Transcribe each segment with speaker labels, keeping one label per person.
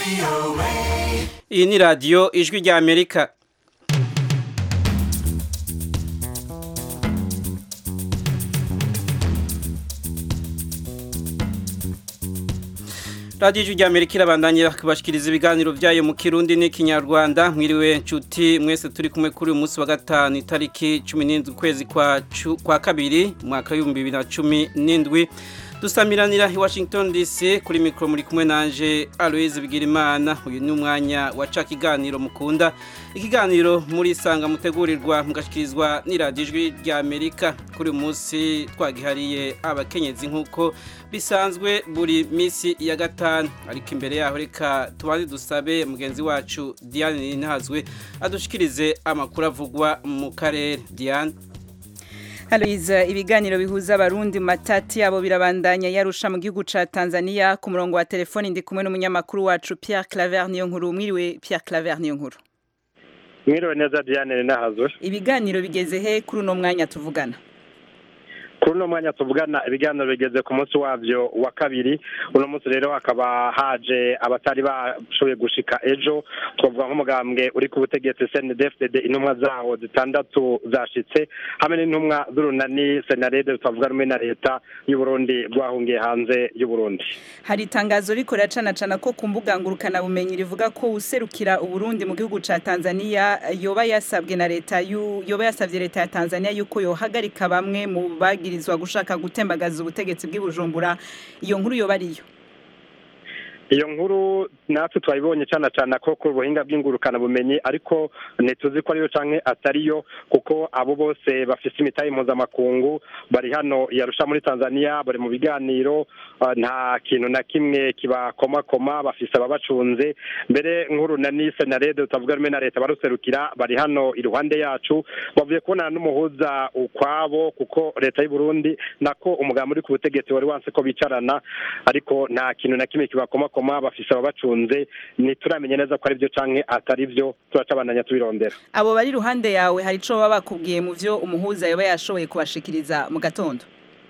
Speaker 1: iyi ni radiyo ijwi rya amerika radiyo ijwi rya amerika irabandanya kubashikiriza ibiganiro byayo mu kirundi n'ikinyarwanda mwiriwe nshuti mwese turi kumwe kuri uyu munsi wa gatanu itariki cumi n'indwi ukwezi kwa kabiri umwaka w'ibihumbi bibiri na cumi n'indwi dusamiranira i washington dc kuri mikoro muri kumwe nanje aloise bigirimana uyu ni umwanya waca ikiganiro mukunda ikiganiro muri isanga mutegurirwa mugashyikirizwa n'iradiyo ijwi rya amerika kuri uyu munsi twagihariye abakenyezi nk'uko bisanzwe buri minsi ya gatanu ariko imbere yaho reka tubanze dusabe mugenzi wacu diane ntazwe adushikirize amakuru avugwa mu karere diane
Speaker 2: Aloise ibiganiro bihuza abarundi mu matati yabo birabandanya yarusha mu gihugu ca Tanzania ku murongo wa telefoni ndi kumwe n'umunyamakuru wacu Pierre Claver niyo nkuru mwiriwe Pierre Claver niyo nkuru
Speaker 3: mwiriwe neza Diane nahazwe
Speaker 2: ibiganiro bigeze he kuri uno mwanya tuvugana
Speaker 3: kuri uno mwanya tuvugana ibiganiro bigeze ku munsi wabyo wa kabiri uno munsi rero hakaba haje abatari bashoboye gushika ejo twavuga nk'umugambwe uri ku butegetsi CNDD-FDD intumwa zawo zitandatu zashitse hamwe n'intumwa z'urunani senarede twavuga rumwe na leta y'u Burundi rwahungiye hanze y'u Burundi
Speaker 2: hari itangazo riko riracanacana ko ku mbuga ngurukana bumenyi rivuga ko userukira uburundi mu gihugu ca Tanzania yoba yasabwe na leta yoba yasabye leta ya Tanzania yuko yohagarika bamwe mu bagi bagirizwa gushaka gutembagaza ubutegetsi bw'ibujumbura iyo nkuru yoba ariyo
Speaker 3: iyo nkuru natwe twayibonye cyane cyane ko ku buhinga bw'ingurukana bumenyi ariko ntituzi ko ariyo canke atariyo kuko abo bose bafise imitahe mpuzamakungu bari hano yarusha muri tanzania bari mu biganiro nta kintu na kimwe kibakomakoma bafise ababacunze mbere nkuru na nise na rede tutavuga rumwe na leta baruserukira bari hano iruhande yacu bavuye kubonana n'umuhuza ukwabo kuko leta y'u Burundi nako umugambi uri ku butegetsi wari wanse ko bicarana ariko nta kintu na kimwe kibakomakoma koma bafise ababacunze ntituramenya neza ko ari byo canke atari byo turacabandanya tubirondera
Speaker 2: abo bari iruhande yawe hari ico baba bakubwiye mu vyo umuhuza yoba yashoboye kubashikiriza mu gatondo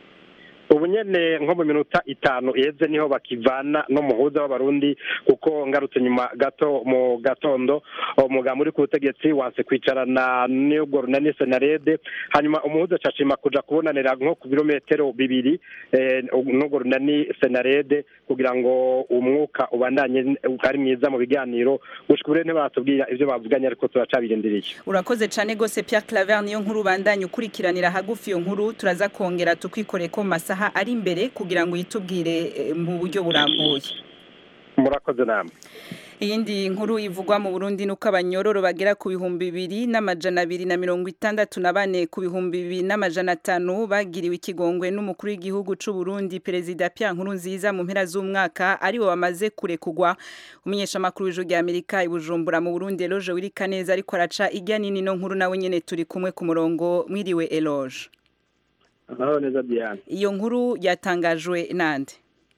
Speaker 3: ubu nyene nko mu minota itanu iheze niho bakivana n'umuhuza w'abarundi kuko ngarutse nyuma gato mu gatondo umugambi uri ku butegetsi wanse kwicarana n'ubwo runani senarede hanyuma umuhuza acashima kuja kubonanira nko ku birometero bibiri n'ubwo runani senarede kugira ngo umwuka ubandanye ari mwiza mu biganiro gushika ubu ntibatubwira ivyo bavuganye ariko turacabirindiriye
Speaker 2: urakoze cane gose Pierre Claver niyo nkuru ubandanye ukurikiranira hagufi iyo nkuru turaza kongera tukwikoreye ko mu masaha ari imbere kugira ngo yitubwire mu buryo burambuye
Speaker 3: murakoze namwe
Speaker 2: iyindi nkuru ivugwa mu Burundi nuko abanyororo bagera ku bihumbi bibiri n'amajana abiri na mirongo itandatu na bane ku bihumbi bibiri n'amajana atanu bagiriwe ikigongwe n'umukuru w'igihugu c'u Burundi perezida Pierre Nkurunziza mu mpera z'umwaka aribo bamaze kurekugwa umunyeshamakuru w'ijuru rya Amerika i Bujumbura mu Burundi Eloge Wirikaneza ariko araca ijya nini no nkuru nawe nyene turi kumwe ku murongo mwiriwe Eloge
Speaker 4: amahoro neza Diane
Speaker 2: iyo nkuru yatangajwe nande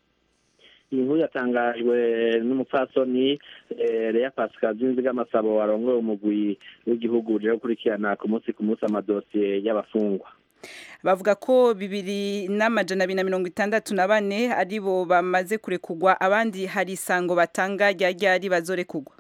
Speaker 4: iyi nkuru yatangajwe n'umupfasoni Lea Pascal Zinzigamasabo warongoye umugwi w'igihugu uje gukurikirana ku munsi ku munsi amadosiye y'abafungwa
Speaker 2: bavuga ko bibiri n'amajana abiri na mirongo itandatu na bane aribo bamaze kurekugwa abandi hari isango batanga rya ryari bazorekugwa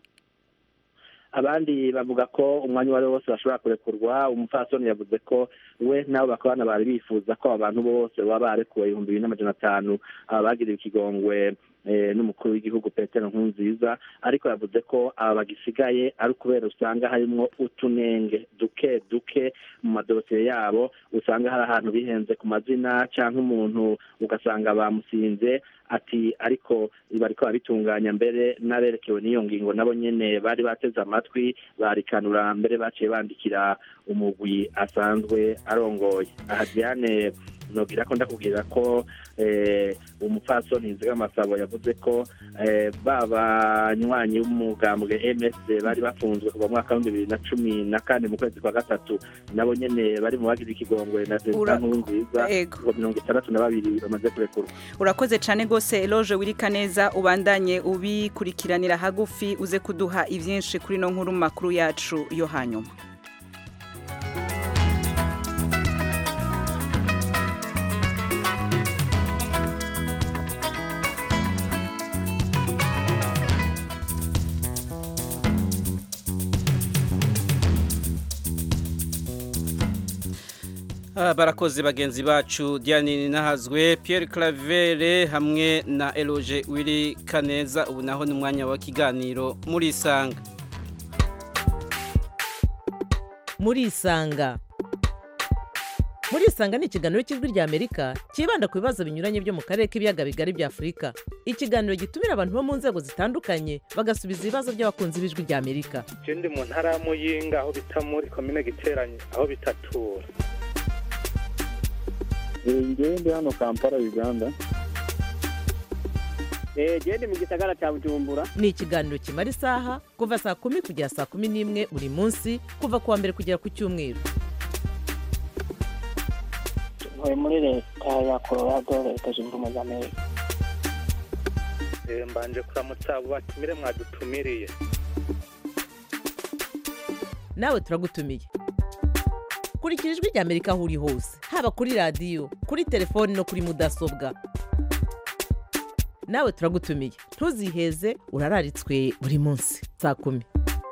Speaker 4: abandi bavuga ko umwanya uwo ari wo wose bashobora kurekurwa umupfasoni yavuze ko we n'abo bakabana bari bifuza ko abantu bose baba barekuwe ibihumbi bibiri n'amajana atanu aba bagiriwe ikigongwe n'umukuru w'igihugu petero nkurunziza ariko yavuze ko aba bagisigaye ari ukubera usanga harimo utunenge duke duke mu madosiye yabo usanga hari ahantu bihenze ku mazina cyangwa umuntu ugasanga bamusinze ati ariko bariko babitunganya mbere n'aberekewe n'iyo ngingo nabo nyene bari bateze amatwi barikanura mbere baciye bandikira umugwi asanzwe arongoye aha diane nogira ko ndakubwira ko umupfasoni nzigamasabo yavuze ko babanywanyi b'umugambwe msd bari bafunzwe kuva mu mwaka w'ibihumbi bibiri na cumi na kane mu kwezi kwa gatatu nabo nyene bari mu bagize ikigongwe na perezida nkurunziza ngo mirongo itandatu na babiri bamaze kurekurwa
Speaker 2: urakoze cane gose eloge wirika neza ubandanye ubikurikiranira hagufi uze kuduha ivyinshi kuri no nkuru makuru yacu yo hanyuma
Speaker 1: Ah, barakoze bagenzi bacu Diane Nahazwe Pierre Claver hamwe na Eloge Willy Kaneza ubu naho ni umwanya wa kiganiro muri isanga
Speaker 5: murisanga murisanga ni ikiganiro cy'ijwi rya amerika cyibanda ku bibazo binyuranye byo mu karere k'ibiyaga bigari bya afurika ikiganiro gitumira abantu bo mu nzego zitandukanye bagasubiza ibibazo by'abakunzi b'ijwi rya amerika
Speaker 6: je ndi mu ntara ya muyinga aho bita muri komine giteranye aho bitatura
Speaker 4: ngewe ndi hano kampala uganda
Speaker 7: gende mu gisagara cya bujumbura
Speaker 5: ni ikiganiro kimara isaha kuva saa kumi kugera saa kumi n'imwe buri munsi kuva ku wa mbere kugera ku cyumweru
Speaker 7: ntuye muri leta ya colorado leta zunze ubumwe za amerika
Speaker 6: Eh, mbanje kuramutsa abo batumire mwadutumiriye
Speaker 5: nawe turagutumiye kurikira ijwi rya amerika aho uri hose haba kuri radiyo kuri telefoni no kuri mudasobwa nawe turagutumiye ntuziheze urararitswe buri munsi saa kumi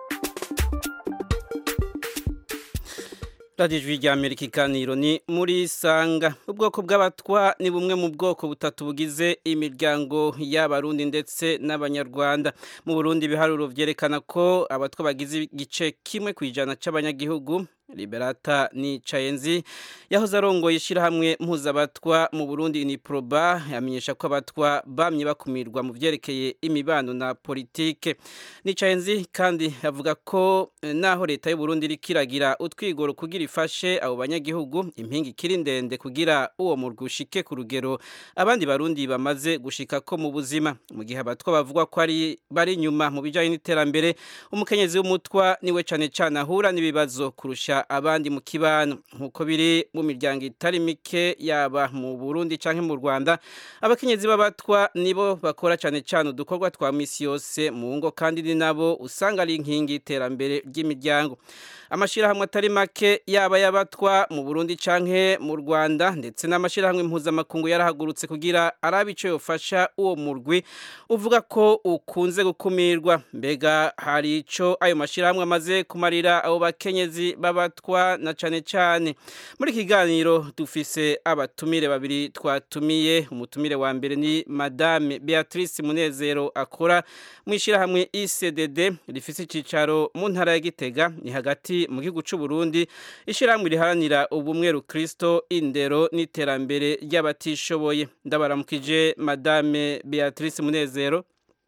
Speaker 1: radiyo ijwi rya amerika ikaniro ni muri sanga ubwoko bw'abatwa ni bumwe mu bwoko butatu bugize imiryango y'abarundi ndetse n'abanyarwanda mu burundi ibiharuro byerekana ko abatwa bagize igice kimwe ku ijana cy'abanyagihugu liberata ni cayenzi yahoze arongoye ishyirahamwe mpuzabatwa mu burundi iniproba yamenyesha ko abatwa bamye bakumirwa mu byerekeye imibano na politike ni cayenzi kandi avuga ko eh, naho leta y'uburundi iriko iragira utwigoro kugira ifashe abo banyagihugu impinga ikiri ndende kugira uwo murwi ushike ku rugero abandi barundi bamaze gushika ko mu buzima mu gihe abatwa bavuga ko ari bari inyuma mu bijanye n'iterambere umukenyezi w'umutwa niwe cane cane ahura n'ibibazo kurusha abandi mu kibano nk'uko biri mu miryango itari mike yaba mu Burundi canke mu Rwanda abakenyezi b'abatwa nibo bakora cane cane udukorwa twa misi yose mu ngo kandi ni nabo usanga ari inkingi y'iterambere ry'imiryango amashirahamwe atari make yaba y'abatwa mu Burundi canke mu Rwanda ndetse n'amashirahamwe mpuzamakungu yarahagurutse kugira arabe ico yofasha uwo murwi uvuga ko ukunze gukumirwa mbega hari ico ayo mashirahamwe amaze kumarira abo bakenyezi b'abatwa na cane cane muri iki kiganiro dufise abatumire babiri twatumiye umutumire wa mbere ni madame Beatrice Munezero akora mu ishirahamwe ICDD rifise icicaro mu ntara ya Gitega ni hagati mu gihugu c'u Burundi ishirahamwe riharanira ubumwe rukristo indero n'iterambere ry'abatishoboye ndabaramukije madame Beatrice Munezero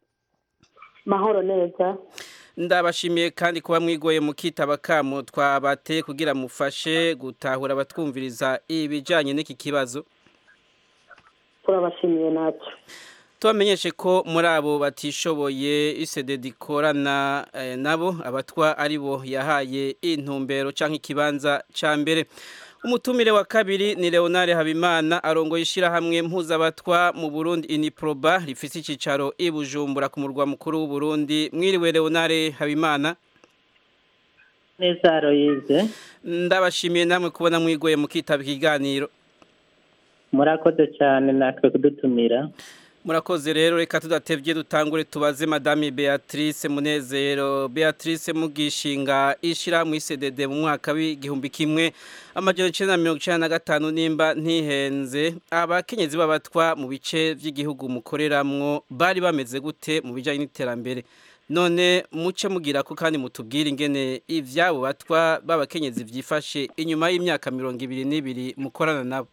Speaker 8: mahoro neza
Speaker 1: ndabashimiye kandi kuba mwigoye mu kitaba kamo twabateye kugira mufashe gutahura abatwumviriza ibijanye n'iki kibazo
Speaker 8: turabashimiye natwe
Speaker 1: tubamenyeshe ko muri abo batishoboye ICDD ikorana eh, nabo abatwa ari bo yahaye intumbero canke ikibanza ca mbere umutumire wa kabiri ni Leonard Habimana arongoye ishirahamwe mpuzabatwa mu Burundi Iniproba rifise icicaro i Bujumbura ku murwa mukuru w'u Burundi mwiriwe Leonard Habimana
Speaker 8: neza royize
Speaker 1: ndabashimiye namwe kubona mwigoye mu kitaba ikiganiro
Speaker 8: murakoze cyane natwe kudutumira
Speaker 1: murakoze rero reka tudatevye dutangure tubaze madame Beatrice Munezero Beatrice mugishinga ishirahamwe ICDD mu mwaka w'igihumbi kimwe amajana icenda na mirongo icenda na gatanu nimba ntihenze abakenyezi b'abatwa mu bice vy'igihugu mukoreramwo bari bameze gute mu bijanye n'iterambere none muce mugira ko kandi mutubwire ingene ivyabo batwa b'abakenyezi vyifashe inyuma y'imyaka mirongo ibiri n'ibiri mukorana nabo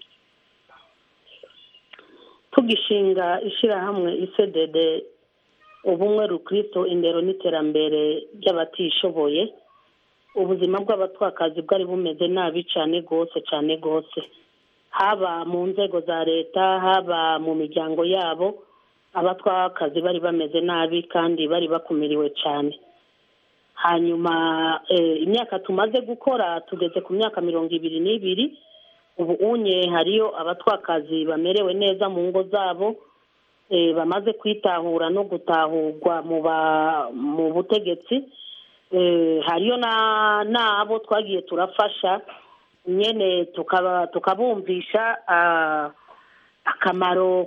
Speaker 8: tugishinga ishyirahamwe isedede ubumwe rukristo indero n'iterambere ry'abatishoboye ubuzima bw'abatwakazi bwari bumeze nabi cyane rwose cyane rwose haba mu nzego za leta haba mu miryango yabo abatwakazi bari bameze nabi kandi bari bakumiriwe cyane hanyuma imyaka tumaze gukora tugeze ku myaka mirongo ibiri n'ibiri ubu unye hariyo abatwakazi bamerewe neza mu ngo zabo bamaze kwitahura no gutahurwa mu butegetsi hariyo n'abo twagiye turafasha nyine tukabumvisha akamaro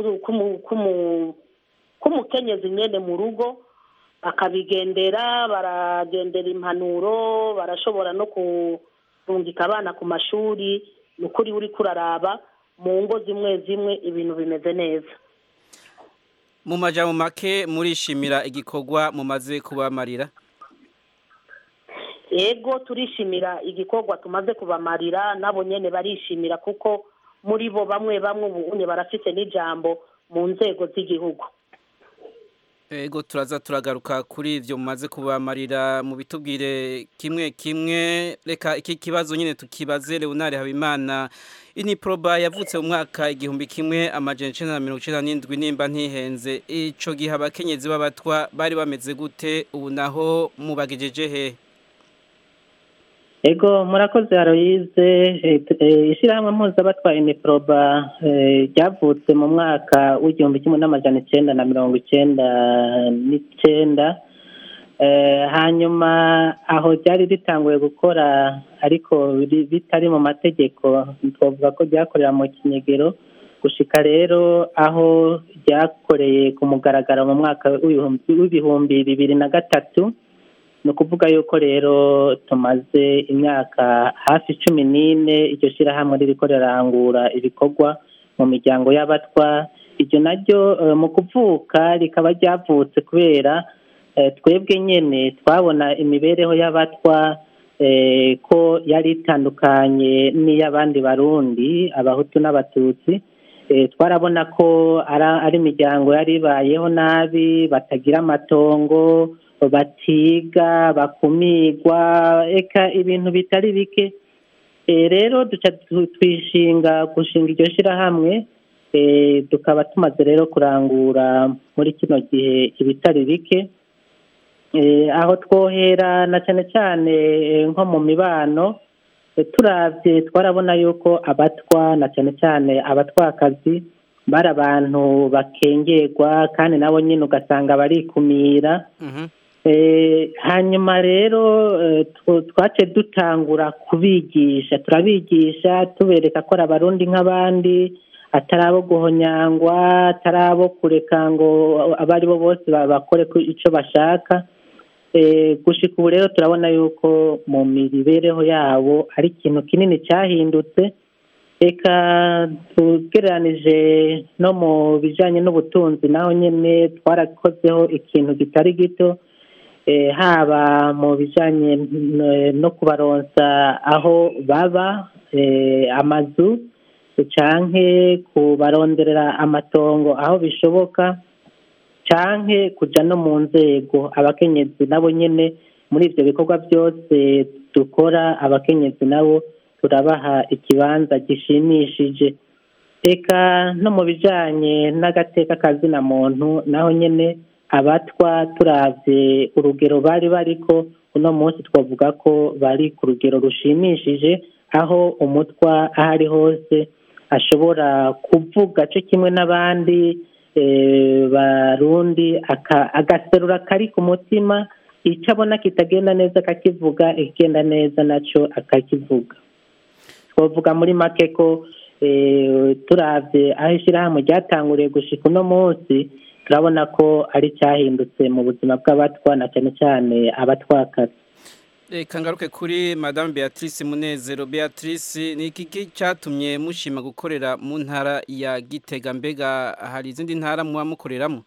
Speaker 8: k'umukenyezi nyine mu rugo bakabigendera baragendera impanuro barashobora no barasungika abana ku mashuri ni ukuri uri kuraraba mu ngo zimwe zimwe ibintu bimeze neza
Speaker 1: mu majambo make murishimira igikorwa mumaze kubamarira
Speaker 8: yego turishimira igikorwa tumaze kubamarira nabo nyene barishimira kuko muri bo bamwe bamwe ubu barafite n'ijambo mu nzego z'igihugu
Speaker 1: Ego turaza turagaruka kuri ivyo mumaze kubamarira mu bitubwire kimwe kimwe reka iki kibazo nyine tukibaze Leonard Habimana Iniproba yavutse mu mwaka igihumbi kimwe amajana 1997 nimba ntihenze ico gihe abakenyezi b'abatwa bari bameze gute ubu naho mubagejeje he
Speaker 9: Ego murakoze Aloise ishyirahamwe mpuzabatwa Iniproba ryavutse mu mwaka w'igihumbi kimwe n'amajana icyenda na mirongo icyenda n'icyenda hanyuma aho ryari ritanguye gukora ariko bitari mu mategeko twavuga ko ryakorera mu kinyegero gushika rero aho ryakoreye ku mugaragaro mu mwaka w'ibihumbi bibiri na gatatu ni ukuvuga yuko rero tumaze imyaka hafi cumi n'ine iryo shyirahamwe ririko rirangura ibikorwa mu miryango y'abatwa iryo naryo mu kuvuka rikaba ryavutse kubera twebwe nyine twabona imibereho y'abatwa ko yari itandukanye n'iy'abandi barundi abahutu n'abatutsi twarabona ko ari imiryango yari ibayeho nabi batagira amatongo batiga bakumirwa eka ibintu bitari bike rero duca twishinga gushinga iryo shyirahamwe tukaba tumaze rero kurangura muri kino gihe ibitari bike aho twohera na cyane cyane nko mu mibano turabye twarabona yuko abatwa na cyane cyane abatwakazi bari abantu bakengerwa kandi nabo nyine ugasanga barikumira hanyuma rero twace dutangura kubigisha turabigisha tubereka ko ari abarundi nk'abandi atari abo guhonyangwa atari abo kureka ngo abo ari bo bose bakore icyo bashaka gushika ubu rero turabona yuko mu mibereho yabo ari ikintu kinini cyahindutse reka tugereranije no mu bijyanye n'ubutunzi naho nyine twarakozeho ikintu kitari gito haba mu bijyanye no kubaronsa aho baba amazu canke kubaronderera amatongo aho bishoboka canke kuja no mu nzego abakenyezi nabo nyene muri ivyo bikorwa byose dukora abakenyezi nabo turabaha ikibanza gishimishije eka no mu bijanye n'agateka kazina muntu naho nyene abatwa turavye urugero bari bariko uno munsi twavuga ko bari ku rugero rushimishije aho umutwa aho ari hose ashobora kuvuga cyo kimwe n'abandi barundi agaserura kari ku mutima icyo abona kitagenda neza akakivuga ikigenda neza nacyo akakivuga twavuga muri make ko turabye aho ishyirahamwe ryatanguriye gushika uno munsi turabona ko ari cyahindutse mu buzima bw'abatwa na cyane cyane abatwakazi
Speaker 1: reka ngaruke kuri madame beatrice munezero beatrice ni iki cyatumye mushima gukorera mu ntara ya gitega mbega hari izindi ntara muba mukoreramo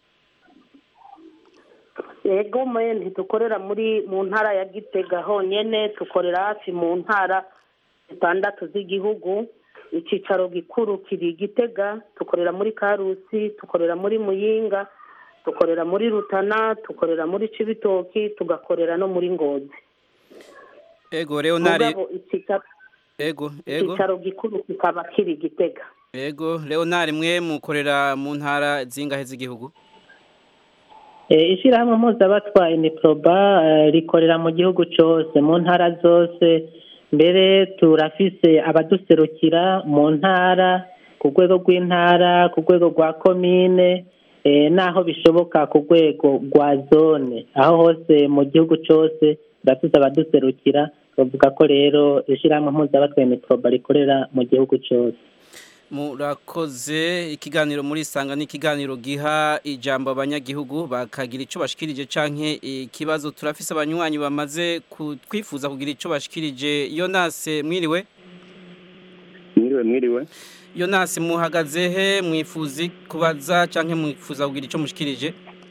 Speaker 8: yego mwe ntidukorera muri mu ntara ya gitega honyine dukorera hafi mu ntara zitandatu z'igihugu icyicaro gikuru kiri gitega dukorera muri karusi dukorera muri muyinga dukorera muri rutana dukorera muri cibitoki tugakorera no muri ngozi
Speaker 1: ego leonari
Speaker 8: ego ego icyicaro gikuru kikaba kiri gitega
Speaker 1: ego leonari mwe mukorera mu ntara zingahe z'igihugu
Speaker 9: ishyirahamwe mpuzabatwa iniproba rikorera mu gihugu cyose mu ntara zose mbere turafise abaduserukira mu ntara ku rwego rw'intara ku rwego rwa komine n'aho bishoboka ku rwego rwa zone aho hose mu gihugu cyose turafise abaduserukira bavuga ko rero ishyirahamwe mpuzabatwa iniproba rikorera mu gihugu cyose
Speaker 1: murakoze ikiganiro muri sanga ni ikiganiro giha ijambo abanyagihugu bakagira icyo bashikirije canke ikibazo turafise abanywanyi bamaze kutwifuza kugira icyo bashikirije Yonase mwiriwe
Speaker 10: mwiriwe mwiriwe
Speaker 1: Yonase muhagaze he mwifuzi kubaza canke mwifuza kugira icyo mushikirije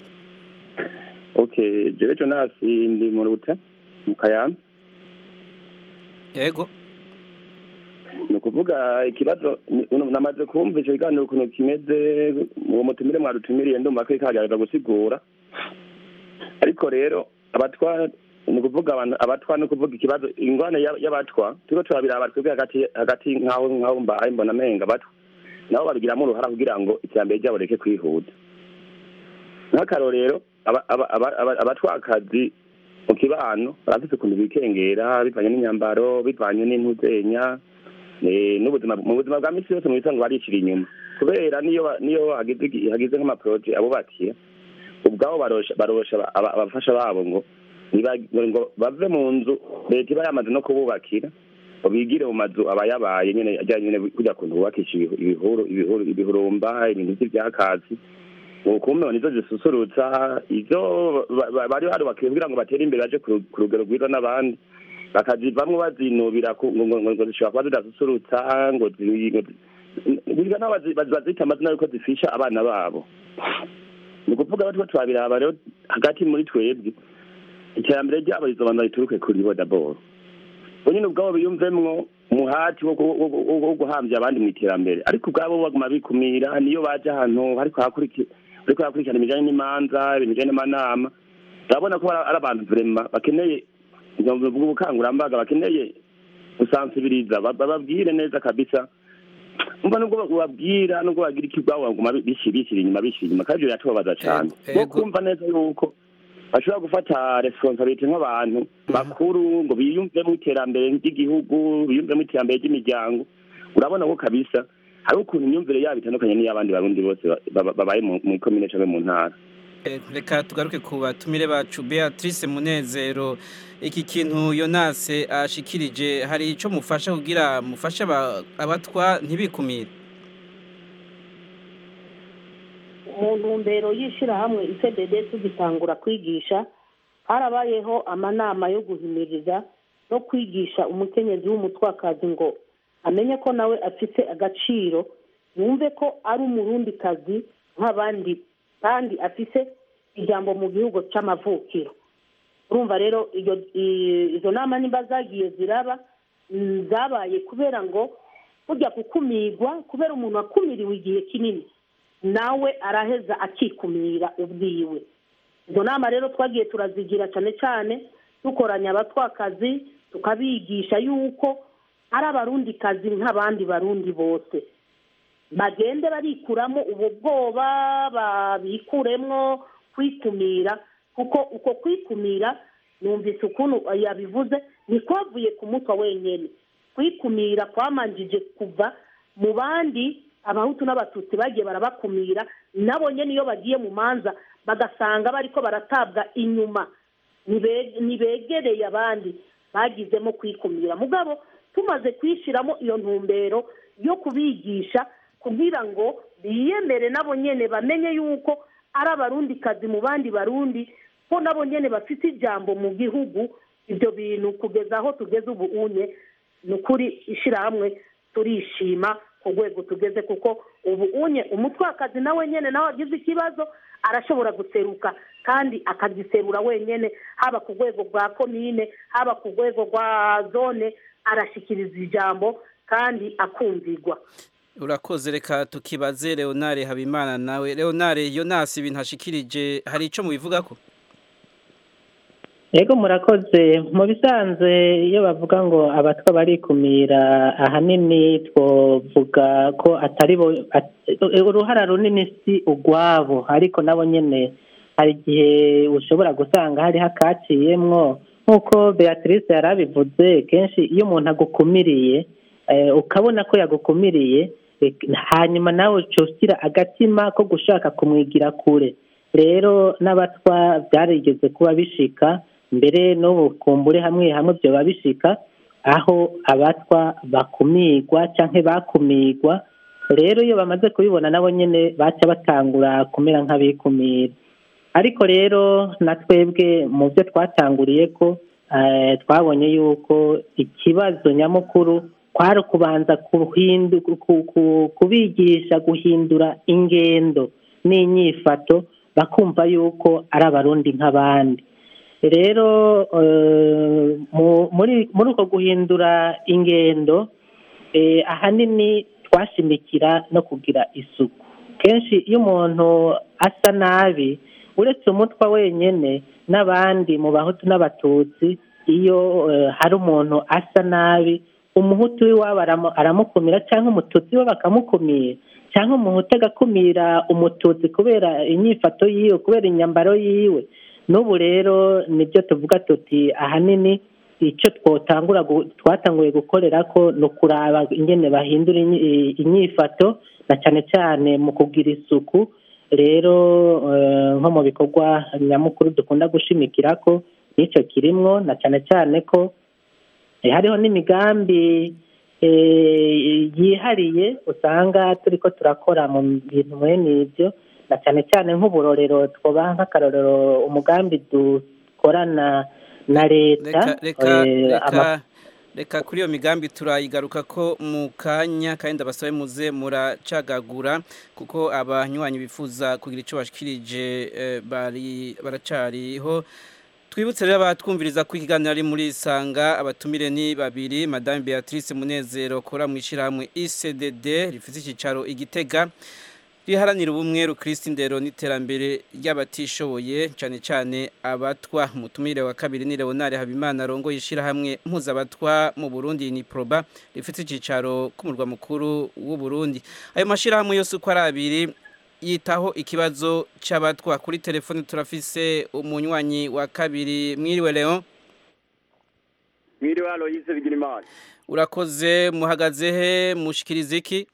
Speaker 10: okay jewe Jonasi ndi mu rute mu kayamba
Speaker 1: yego
Speaker 10: ni ukuvuga ikibazo namaze kumva icyo kiganiro ukuntu kimeze uwo mutumire mwadutumiriye ndumva ko ikagerageza gusigura ariko rero abatwa ni ukuvuga abatwa ni ukuvuga ikibazo ingwane y'abatwa turiko turabiraba twebwe hagati hagati nk'aho nk'aho mbaye mbona amenga abatwa nabo babigiramo uruhara kugira ngo iterambere ryabo reke kwihuta nk'akarorero abatwakazi mu kibano barafise ukuntu bikengera bivanye n'imyambaro bivanye n'intuzenya n'ubuzima mu buzima bwa misi yose mu bisanzwe baricira inyuma kubera niyo niyo hagize nk'amaporoje abubakiye ubwabo barosha abafasha babo ngo ngo bave mu nzu leta iba yamaze no kububakira ngo bigire mu mazu abayabaye nyene ajyanye nyene kujya kuntu bubakisha ibihuru ibihuru ibihurumba ibintu vy'ivyakatsi ukumbe nizo zisusurutsa ivyo bari barubakiye kugira ngo batere imbere baje ku rugero rwiza n'abandi bakazivamwo bazinubira ngo zishobora kuba zidasusurutsa ngo biga naho bazita amazina yuko zifisha abana babo ni ukuvuga batwo turabiraba rero hagati muri twebwe iterambere ryabo rizobanza rituruke kuri bo daboro bo nyine ubwabo biyumvemwo umuhati wo guhambya abandi mu iterambere ariko ubwabo baguma bikumira niyo baje ahantu ariko hakurikirana ibijanye n'imanza ibintu bijanye n'amanama urabona ko ari abantu vrema bakeneye ubukangurambaga bakeneye gusansibiriza bababwire neza kabisa umva nubwo babwira nubwo bagira ikibwabo baguma bishyira inyuma bishyira inyuma kandi ibyo biratubabaza cyane bo kumva neza yuko bashobora gufata responsabilite nk'abantu bakuru ngo biyumvemo iterambere ry'igihugu biyumvemo iterambere ry'imiryango urabona ko kabisa hari ukuntu imyumvire yabo itandukanye n'iy'abandi barundi bose babaye mu komine cyangwa mu ntara
Speaker 1: reka tugaruke ku batumire bacu beatrice munezero iki kintu yonase ashikirije hari icyo mufasha kugira mufashe abatwa ntibikumire
Speaker 8: mu ntumbero y'ishyirahamwe icdd tugitangura kwigisha harabayeho amanama yo guhimiriza no kwigisha umukenyezi w'umutwakazi ngo amenye ko nawe afite agaciro yumve ko ari umurundikazi nk'abandi kandi afise ijambo mu gihugu cy'amavukiro urumva rero izo nama niba zagiye ziraba zabaye kubera ngo burya gukumirwa kubera umuntu wakumiriwe igihe kinini nawe araheza akikumira ubwiwe izo nama rero twagiye turazigira cyane cyane dukoranya abatwakazi tukabigisha yuko ari abarundikazi nk'abandi barundi bose bagende barikuramo ubu bwoba babikuremwo kwikumira kuko uko kwikumira numvise ukuntu yabivuze ntikwavuye ku mutwe wenyine kwikumira kwamanjije kuva mu bandi abahutu n'abatutsi bagiye barabakumira nabo nyine iyo bagiye mu manza bagasanga bariko baratabwa inyuma ntibegereye abandi bagizemo kwikumira mugabo tumaze kwishyiramo iyo ntumbero yo kubigisha kugira ngo biyemere nabo nyine bamenye yuko ari abarundikazi mu bandi barundi ko nabo nyine bafite ijambo mu gihugu ibyo bintu kugeza aho tugeze ubu unye ni ukuri ishyirahamwe turishima ku rwego tugeze kuko ubu unye umutwakazi nawe nyine nawe agize ikibazo arashobora guseruka kandi akagiserura wenyine haba ku rwego rwa komine haba ku rwego rwa zone arashyikiriza ijambo kandi akumvirwa
Speaker 1: urakoze reka tukibaze leonare habimana nawe leonare yonasi ibintu hashikirije hari icyo mubivuga ko
Speaker 9: yego murakoze mu bisanzwe iyo bavuga ngo abatwa barikumira ahanini twavuga ko atari bo uruhara runini si ugwabo ariko nabo nyine hari igihe ushobora gusanga hariho akaciyemwo nk'uko beatrice yari abivuze kenshi iyo umuntu agukumiriye ukabona ko yagukumiriye hanyuma nawe ugira agatima ko gushaka kumwigira kure rero n'abatwa byarigeze kuba bishika mbere n'ubu kumbure hamwe hamwe byoba bishika aho abatwa bakumirwa cyangwa bakumirwa rero iyo bamaze kubibona nabo nyine baca batangura kumera nk'abikumira ariko rero na twebwe mu byo twatanguriye ko eh, twabonye yuko ikibazo nyamukuru kwari ukubanza kuhindu- ku- ku- kubigisha guhindura ingendo n'inyifato bakumva yuko ari abarundi nk'abandi rero eh, mu- muri muri uko guhindura ingendo eh, ahanini twashimikira no kugira isuku kenshi iyo umuntu asa nabi uretse umutwa wenyine n'abandi mu bahutu n'abatutsi iyo eh, hari umuntu asa nabi umuhutu w'iwabo aramu- aramukumira cyangwa umututsi we bakamukumira cyangwa umuhutu agakumira umututsi kubera inyifato yiwe kubera inyambaro yiwe n'ubu rero nibyo tuvuga tuti ahanini icyo twotangura gu- twatanguye gukorera ko ni ukuraba ingene bahindura inyi- inyifato na cyane cyane mu kugira isuku rero eh, nko mu bikorwa nyamukuru dukunda gushimikira ko n'icyo kirimwo na cyane cyane ko eh, hariho n'imigambi eh, yihariye usanga turi ko turakora mu bintu mwene ibyo na cyane cyane nk'uburorero twobaha nk'akarorero umugambi dukorana na leta
Speaker 1: reka reka
Speaker 9: eh,
Speaker 1: reka
Speaker 9: ama-
Speaker 1: reka kuri iyo migambi turayigaruka ko mu kanya kandi ndabasabe muze muracagagura kuko abanywanyi bifuza kugira icyo bashikirije eh, bari baracariho twibutse rero abatwumviriza ko ikiganiro ari muri isanga abatumire ni babiri madame beatrice munezero kora mu ishyirahamwe icdd rifite icyicaro igitega riharanira ubumwe rukristo indero n'iterambere ry'abatishoboye cyane cyane abatwa umutumire wa kabiri ni leonard habimana arongoye ishyirahamwe mpuzabatwa mu burundi ni proba rifite icyicaro k'umurwa mukuru w'u burundi ayo mashyirahamwe yose uko ari abiri yitaho ikibazo cy'abatwa kuri telefone turafise umunywanyi wa kabiri mwiriwe leon
Speaker 11: mwiriwe aloyize bigirimana
Speaker 1: urakoze muhagaze he mushikiriza iki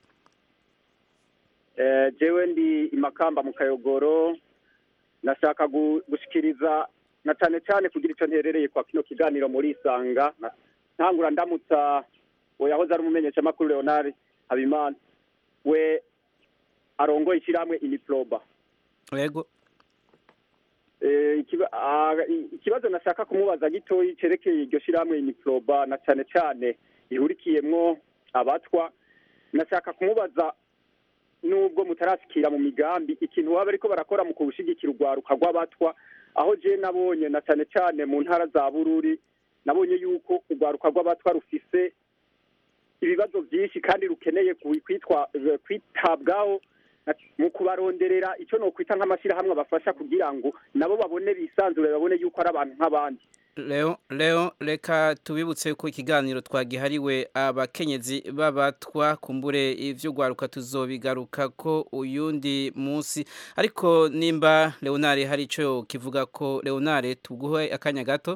Speaker 11: Eh, jewe ndi imakamba mu kayogoro nashaka gu- gushikiriza na cyane cyane kugira icyo nterereye kwa kino kiganiro muri isanga Na- ntangura ndamutsa uwo yahoze ari umumenyeshamakuru leonard habimana we arongoye ishyirahamwe iniproba
Speaker 1: yego
Speaker 11: Eh, ikiba- ah, i- ikibazo nashaka kumubaza gitoyi cerekeye iryo shyirahamwe iniproba na cyane cyane ihurikiyemwo abatwa nashaka kumubaza nubwo mutarashikira mu migambi ikintu baba ariko barakora mu kubushigikira urwaruka rw'abatwa aho je nabonye na cyane cyane mu ntara za bururi nabonye yuko urwaruka rw'abatwa rufise ibibazo byinshi kandi rukeneye ku- kwitwa kwitabwaho na- mu kubaronderera icyo nokwita nk'amashyirahamwe abafasha kugira ngo nabo babone bisanzure babone yuko ari abantu nk'abandi
Speaker 1: Leo, Leo, reka tubibutse ko ikiganiro twagihariwe abakenyezi b'abatwa kumbure ivy'ugwaruka tuzobigaruka ko uyundi munsi ariko nimba Leonard hari ico kivuga ko Leonard tuguhe akanya gato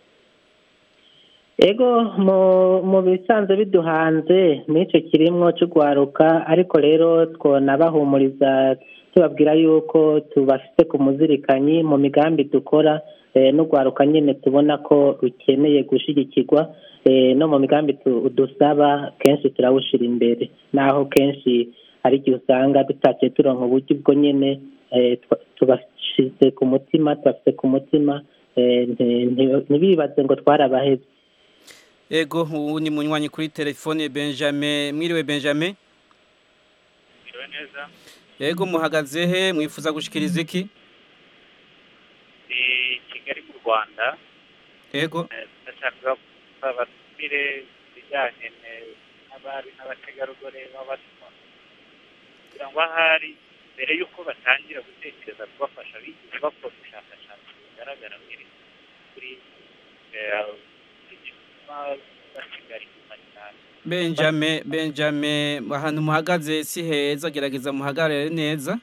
Speaker 9: ego mu mu bisanzwe biduhanze n'icyo kirimwo cy'urwaruka ariko rero twonabahumuriza tubabwira yuko tubafite ku muzirikanyi mu migambi dukora eh, n'urwaruka nyine tubona ko rukeneye gushyigikirwa eh, no mu migambi tu- dusaba kenshi turawushyira imbere naho kenshi hari igihe usanga dutakiye turonka uburyo ubwo nyine eh, twa- tubashyize ku mutima tubafite ku mutima eh, nti- nti- ntibibaze ngo twarabaheze
Speaker 1: Ego ubu ni munywanyi kuri telefone Benjamin mwiriwe Benjamin
Speaker 12: Mwiriwe neza
Speaker 1: Ego muhagaze he mwifuza gushikiriza iki
Speaker 12: ndi Kigali mu Rwanda
Speaker 1: Ego
Speaker 12: Eh, ndashaka babatumire ibijyanye ne- n'abari n'abategarugori b'abatwa kugira ngo ahari mbere y'uko batangira gutekereza kubafasha bigize bakora ubushakashatsi bugaragara muri kuri eh, igituma basigara inyuma cyane
Speaker 1: Benjamin Benjamin ahantu muhagaze si heza gerageza muhagarare neza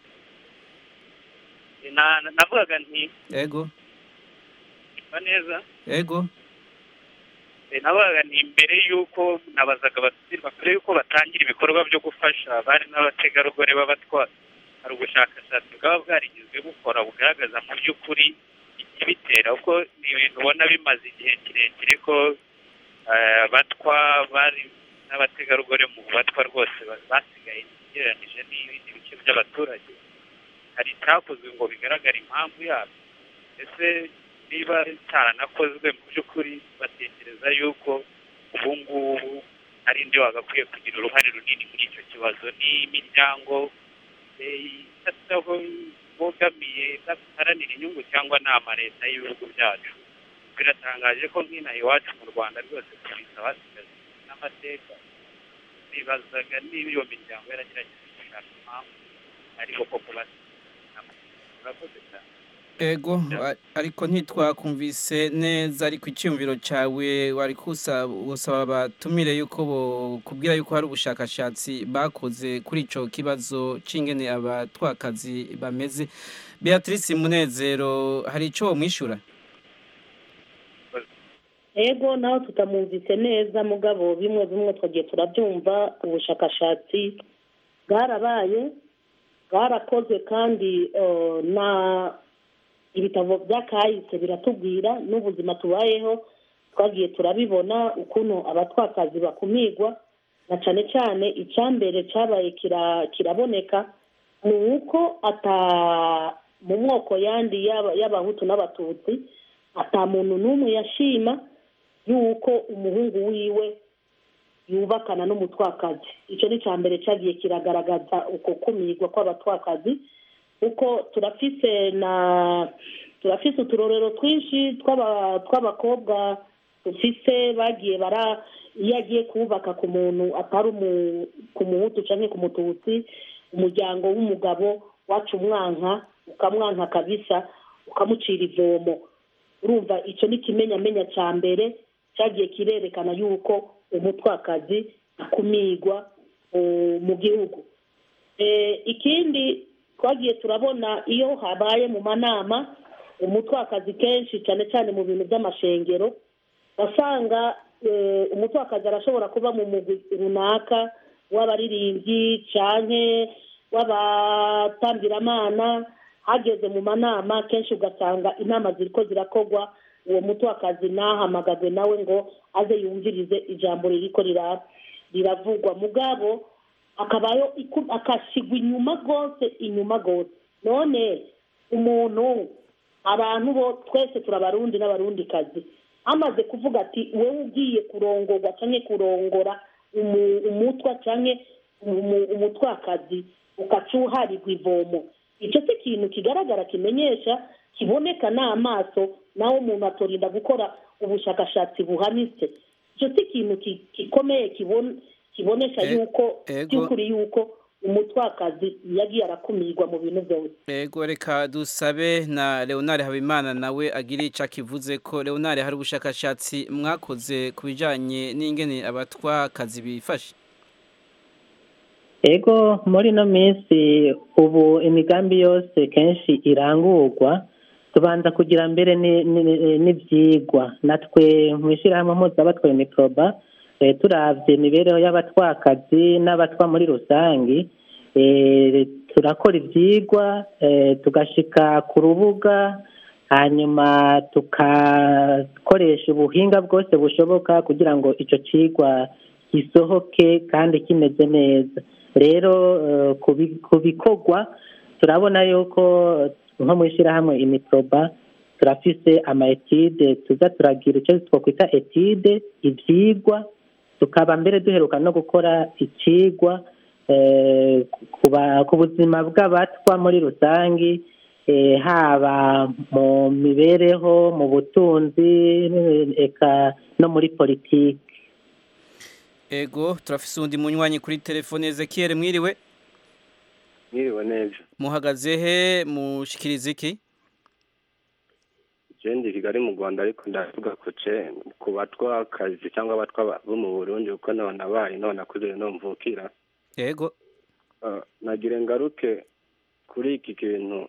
Speaker 12: Na- na- navugaga nti
Speaker 1: Ego
Speaker 12: "Mva neza
Speaker 1: Ego
Speaker 12: Eh, navugaga nti mbere y'uko nabazaga abatumirwa mbere y'uko batangira ibikorwa byo gufasha abari n'abategarugori b'abatwa hari ubushakashatsi bwaba bwarigizwe bukora bugaragaza mu by'ukuri ikibitera kuko ni ibintu ubona bimaze igihe kirekire ko eh, abatwa bari n'abategarugori mu batwa rwose ba- basigaye inyuma ugereranije n'ibindi bice by'abaturage hari icyakozwe ngo bigaragare impamvu yabyo ese niba cyaranakozwe mu by'ukuri batekereza yuko ubu ngubu ari indi wagakwiye kugira uruhare runini muri icyo kibazo n'imiryango bogamiye idaharanira inyungu cyangwa ni amaleta y'ibihugu byacu biratangaje ko nk'inaha iwacu mu rwanda rwose tubisa basigaye n'amateka bibazaga niba iyo miryango yaragerageje gushaka impamvu ariko koko basigaye urakoze cyane
Speaker 1: ego ariko ntitwakumvise neza ariko icyumviro cyawe wari gusaba batumire yuko kubwira yuko hari ubushakashatsi bakoze kuri icyo kibazo cy'ingene abatwakazi bameze beatrice munezero hari icyo wamwishyura
Speaker 8: ego nawe tutamwumvise neza mugabo bimwe bimwe twagiye turabyumva ubushakashatsi bwarabaye bwarakozwe kandi na ibitabo by'akahise biratubwira n'ubuzima tubayeho twagiye turabibona ukuntu abatwakazi bakumirwa na cyane cyane icyambere cyabaye kiraboneka ni uko ata mu moko yandi y'abahutu n'abatutsi ata muntu n'umwe yashima y'uko umuhungu wiwe yubakana n'umutwakazi icyo ni icya mbere cyagiye kiragaragaza uko kumirwa kw'abatwakazi kuko turafise na turafise uturorero twinshi tw'abakobwa dufise bagiye bara iyo agiye kubaka ku muntu atari ku muhutu cyangwa ku mututsi umuryango w'umugabo wacu umwanka ukamwanka kabisa ukamucira ivomo urumva icyo ni ikimenyamenya cya mbere cyagiye kirerekana yuko umutwakazi akumirwa mu gihugu ikindi twagiye turabona iyo habaye mu manama umutwakazi kenshi cyane cyane mu bintu by'amashengero basanga umutwakazi arashobora kuba mu mugwi runaka w'abaririmbyi cyane w'abatambiramana hageze mu manama kenshi ugasanga inama ziri ko zirakorwa uwo mutwakazi ntahamagazwe nawe ngo aze yumvirize ijambo ririko riravugwa mugabo akabayo akasigwa inyuma rwose inyuma rwose none umuntu abantu bo twese turabarundi n'abarundikazi amaze kuvuga ati wowe ugiye kurongorwa cyangwa kurongora umutwa cyangwa umutwakazi ukacuharirwa ivomo icyo si ikintu kigaragara kimenyesha kiboneka n'amaso nawe umuntu atorinda gukora ubushakashatsi buhanitse icyo si ikintu gikomeye kibonesha yuko by'ukuri yuko umutwakazi yagiye arakumirwa mu bintu byose
Speaker 1: yego reka dusabe na leonard habimana nawe agira icyo akivuze ko leonard hari ubushakashatsi mwakoze ku bijyanye n'ingene abatwakazi bifashe
Speaker 9: ego muri ino minsi ubu imigambi yose kenshi irangurwa tubanza kugira mbere n'ibyigwa natwe mu ishyirahamwe mpuzabatwaye mikoroba turabye imibereho y'abatwakazi n'abatwa muri rusange turakora ibyigwa tugashyika ku rubuga hanyuma tugakoresha ubuhinga bwose bushoboka kugira ngo icyo kigwa gisohoke kandi kimeze neza rero ku bikorwa turabona yuko nko mu ishyirahamwe imikoroba turafise ama etide tuza turagira icyo twakwita etide ibyigwa tukaba mbere duheruka no gukora ikigwa ku buzima bw'abatwa muri rusange haba mu mibereho mu butunzi eka no muri politiki
Speaker 1: ego turafise undi munywanyi kuri telefone Ezekiel mwiriwe
Speaker 13: mwiriwe neza
Speaker 1: muhagaze he mushikiriza iki
Speaker 13: jendi kigali mu rwanda ariko ndavuga ko ce ku batwakazi cyangwa abatwa bo mu burundi kuko none abaye none akuze no mvukira
Speaker 1: yego
Speaker 13: nagire ngaruke kuri iki kintu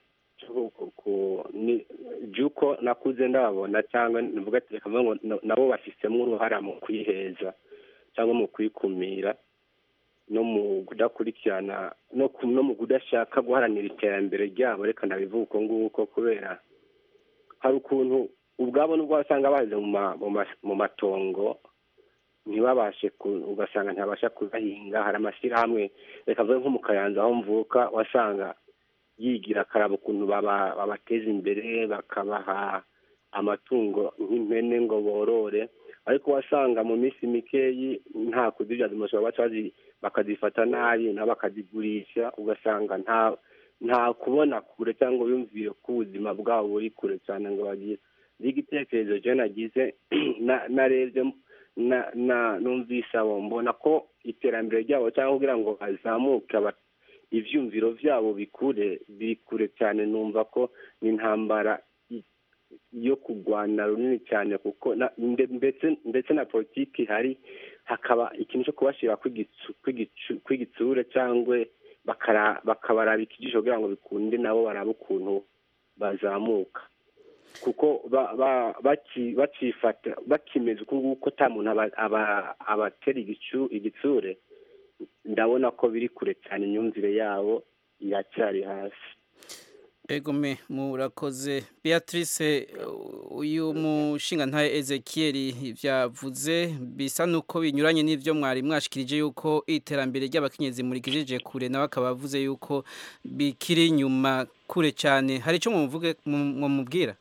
Speaker 13: by'uko nakuze ndabona cyangwa nivuga ati reka ngo nabo bafisemo uruhara mu kwiheza cyangwa mu kwikumira no mu kudakurikirana no mu kudashaka guharanira iterambere ryabo reka ndabivuga uko nguko kubera hari ukuntu ubwabo nubwo wasanga baje mu matongo ntibabashe ku- ugasanga ntibabasha kugahinga hari amashyirahamwe reka mvuge nko mu kayanza aho mvuka wasanga yigira akaraba ukuntu baba- babateza imbere bakabaha amatungo nk'impene ngo borore ariko wasanga mu minsi mikeyi nta kuzibyaza umusoro baca bazi- bakazifata nabi nabo bakazigurisha ugasanga nta nta kubona kure cyangwa biyumvire ko ubuzima bwabo buri kure cyane ngo bagire igitekerezo je nagize na- narebye na na numvise abo mbona ko iterambere ryabo cyangwa kugira ngo bazamuke aba- ivyumviro vyabo bikure biri kure cyane numva ko n'intambara i- yo kurwana runini cyane kuko na- nde- ndetse ndetse na politiki ihari hakaba ikintu cyo kubashira kw'igicu- kw'igicu- kw'igitsure cyangwa bakara- bakabaraba ikijisho kugira ngo bikunde nabo barabe ukuntu bazamuka kuko ba- ba- baki- bakifata bakimeze uku nguku ata muntu aba- aba- abatera igicu- igitsure ndabona ko biri kure cyane imyumvire yabo iracyari hasi
Speaker 1: Egome murakoze Beatrice uh, uyu mushinga ntaye Ezekiel vyavuze bisa nuko binyuranye n'ivyo mwari mwashikirije yuko iterambere ry'abakenyezi murikijije kure nawe akaba avuze yuko bikiri inyuma kure cyane hari ico mumuvuge mumubwira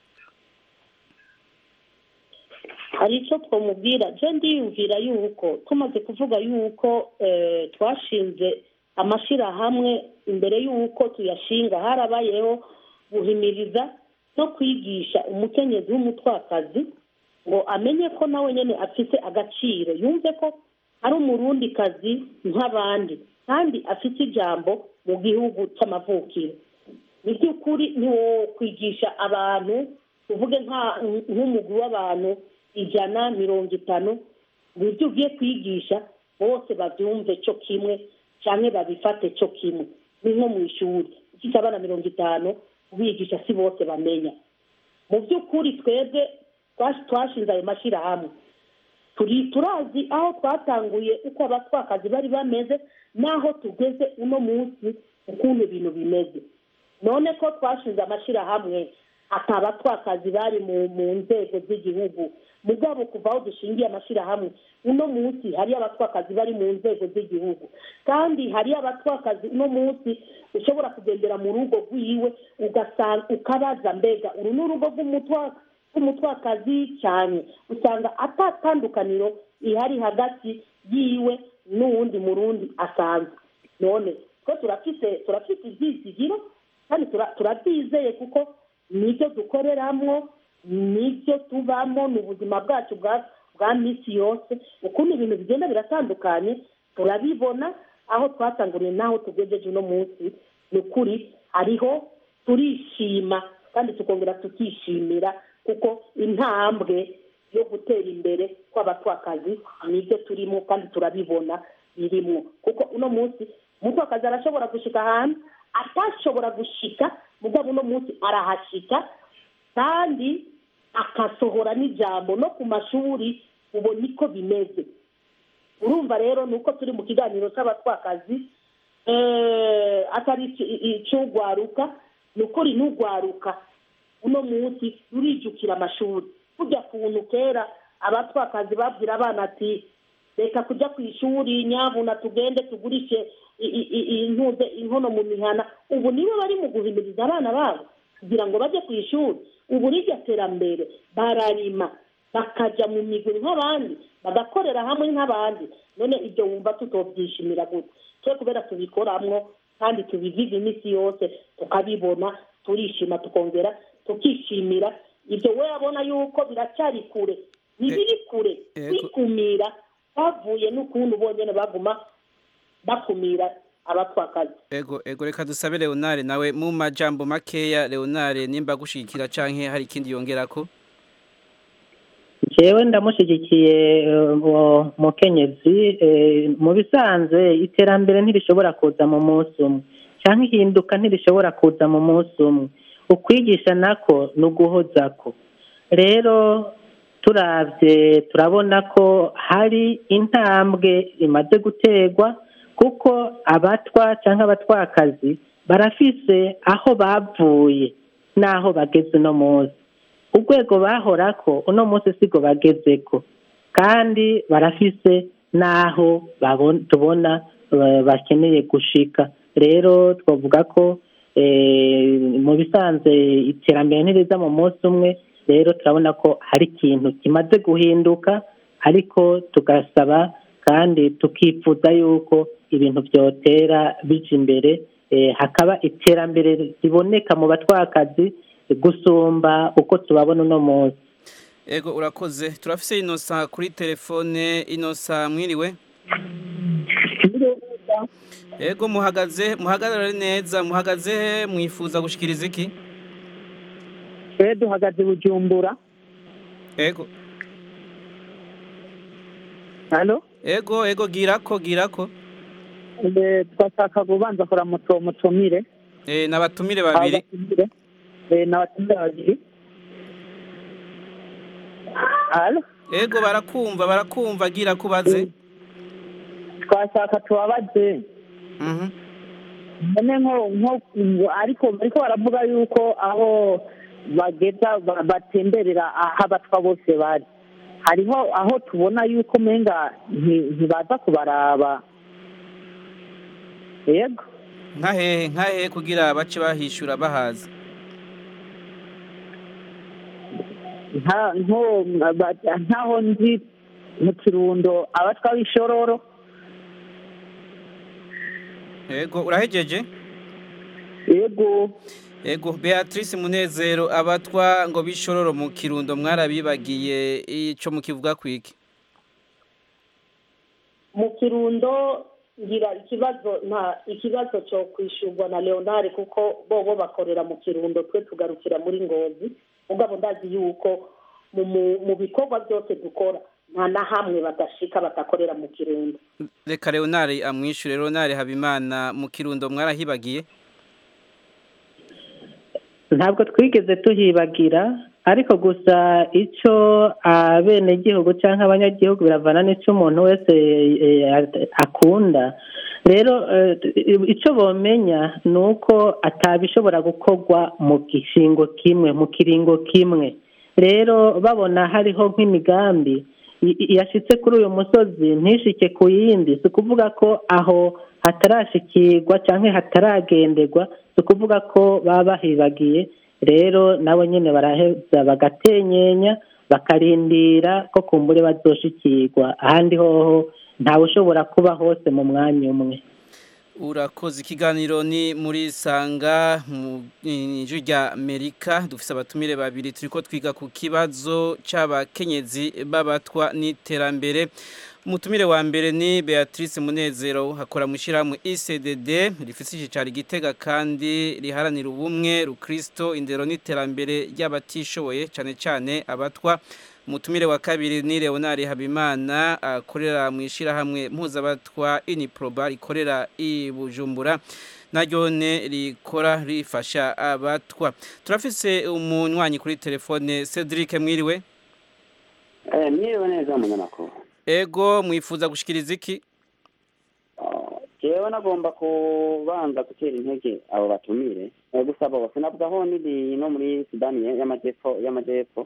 Speaker 8: hari icyo twamubwira je ndiyumvira yuko tumaze kuvuga yuko eh, twashinze amashyirahamwe imbere y'uko tuyashinga harabayeho guhimiriza no kwigisha umukenyezi w'umutwakazi ngo amenye ko nawe nyine afite agaciro yumve ko ari umurundikazi nk'abandi kandi afite ijambo mu gihugu cy'amavukiro ni by'ukuri ntiwo kwigisha abantu uvuge nka- nk'umugwi w'abantu ijana mirongo itanu ngo ibyo ugiye kwigisha bose babyumve cyo kimwe cyangwa babifate cyo kimwe ni nko mu ishuri ufite abana mirongo itanu ubigisha si bose bamenya mu by'ukuri twebwe twash- twashinze ayo mashyirahamwe turi turazi aho twatanguye uko abatwakazi bari bameze n'aho tugeze uno munsi ukuntu ibintu bimeze none ko twashinze amashyirahamwe ati abatwakazi bari mu mu nzego z'igihugu mugabo kuva aho dushingiye amashyirahamwe uno munsi hariyo abatwakazi bari mu nzego z'igihugu kandi hariyo abatwakazi uno munsi ushobora kugendera mu rugo rwiwe ugasanga ukabaza mbega uru ni urugo rw'umutwa- rw'umutwakazi cyane usanga atatandukaniro ihari hagati yiwe n'uwundi murundi asanzwe none ko turafite turafite ibyizigiro kandi tura- turabyizeye kuko nibyo dukoreramo nibyo tubamo ni ubuzima bwacu bwa bwa minsi yose ukuntu ibintu bigenda biratandukanye turabibona aho twatanguriye n'aho tugejeje uno munsi ni ukuri hariho turishima kandi tukongera tukishimira kuko intambwe yo gutera imbere kw'abatwakazi nibyo turimo kandi turabibona birimo kuko uno munsi umutwakazi arashobora gushika ahantu atashobora gushika mugabo uno munsi arahashika kandi akasohora n'ijambo no ku mashuri ubu niko bimeze urumva rero ni uko turi mu kiganiro cy'abatwakazi eh, atari ici- ic'urwaruka ni ukuri n'urwaruka uno munsi rurijukira amashuri kujya kuntu kera abatwakazi babwira abana ati reka kujya ku ishuri nyabuna tugende tugurishe i- i- i- intuze inkono mu mihana ubu nibo bari mu guhimiriza abana babo kugira ngo bajye ku ishuri ubu rirya terambere bararima bakajya mu migwi nk'abandi bagakorera hamwe nk'abandi none ibyo wumva tutobyishimira gute twe kubera tubikoramwo kandi tubiviga iminsi yose tukabibona turishima tukongera tukishimira ibyo we abona yuko biracyari kure ntibiri kure
Speaker 1: Ego.
Speaker 8: kwikumira bavuye n'ukuntu bonyine baguma bakumira abatwakazi
Speaker 1: Ego ego reka dusabe Leonard nawe mu majambo makeya Leonard nimba gushikira canke hari ikindi yongerako
Speaker 9: jewe ndamushyigikiye eh, uwo mukenyezi eh, mu bisanzwe iterambere ntirishobora kuza mu munsi umwe cyangwa ihinduka ntirishobora kuza mu munsi umwe ukwigisha nako ni uguhozako rero turabye turabona ko hari intambwe imaze guterwa kuko abatwa cyangwa abatwakazi barafise aho bavuye n'aho bageze uno munsi urwego bahorako uno munsi sigo bagezeko kandi barafise n'aho babon- tubona eh, bakeneye gushika rero twavuga ko eh, mu bisanzwe iterambere ntiriza mu munsi umwe rero turabona ko hari ikintu kimaze guhinduka ariko tugasaba kandi tukifuza yuko ibintu byotera bija imbere eh, hakaba iterambere riboneka mu batwakazi gusumba uko tubabona uno munsi
Speaker 1: ego urakoze turafise inosa kuri telefone inosa mwiriwe ego muhagaze muhagarare neza muhagaze he mwifuza gushikiriza iki
Speaker 14: twe duhagaze bujumbura
Speaker 1: ego
Speaker 14: hano
Speaker 1: ego ego girako girako
Speaker 14: Eh, twashaka kubanza kora muto mutumire
Speaker 1: eh nabatumire babiri
Speaker 14: abatumire eh, n'abatumire babiri halo
Speaker 1: ego barakumva barakumva gira kubaze
Speaker 14: twashaka tubabaze
Speaker 1: mhm
Speaker 14: none nko nko ariko bariko baravuga yuko aho bageza ba- batemberera aho abatwa bose bari hariho aho tubona yuko umenga nti- ntibaza kubaraba yego
Speaker 1: nka hehe nka hehe kugira bace bahishura bahaza
Speaker 14: nta nko ba- ntaho nzi mu kirundo abatwa b'ishororo
Speaker 1: ego urahejeje
Speaker 14: yego
Speaker 1: ego beatrice munezero abatwa ngo bishororo mu kirundo mwarabibagiye ico mukivuga kwiki
Speaker 8: mu kirundo ngira ikibazo nta ikibazo cyo kwishurwa na leonard kuko bobo bakorera mu kirundo twe tugarukira muri ngozi mugabo ndazi yuko mu mu- mu bikorwa byose dukora nta na hamwe badashika badakorera mu kirundo
Speaker 1: reka leonard amwishure leonard habimana mu kirundo mwarahibagiye
Speaker 9: ntabwo twigeze tuhibagira ariko gusa icyo abenegihugu cyangwa abanyagihugu biravana n'icyo umuntu wese eh, akunda rero eh, icyo bomenya ni uko atabishobora gukorwa mu gishingo kimwe mu kiringo kimwe rero babona hariho nk'imigambi i- i- yashitse kuri uyu musozi ntishike ku yindi si ukuvuga ko aho hatarashikirwa cyangwa hataragenderwa si ukuvuga ko baba bahibagiye rero nabo nyine baraheza bagatenyenya bakarindira ko kumbure bazoshikirwa ahandi hoho ntawe ushobora kuba hose mu mwanya umwe
Speaker 1: urakoze ikiganiro ni muri sanga mu ijwi rya amerika dufise abatumire babiri turiko twiga ku kibazo c'abakenyezi b'abatwa n'iterambere umutumire wa mbere ni beatrice munezero hakora mu ishyirahamwe icdd rifite icyicaro igitega kandi riharanira ubumwe rukristo indero n'iterambere ry'abatishoboye cyane cyane abatwa umutumire wa kabiri ni leonard habimana akorera mu ishyirahamwe mpuzabatwa iniproba rikorera i bujumbura naryone rikora rifasha abatwa turafise umunywanyi kuri telefone cedric mwiriwe
Speaker 15: mwiriwe neza umunyamakuru
Speaker 1: ego mwifuza gushikiriza iki
Speaker 15: jewe nagomba kubanza gutera intege abo batumire Eh, gusa bose navugaho niri no muri sudani y'amajyepfo y'amajyepfo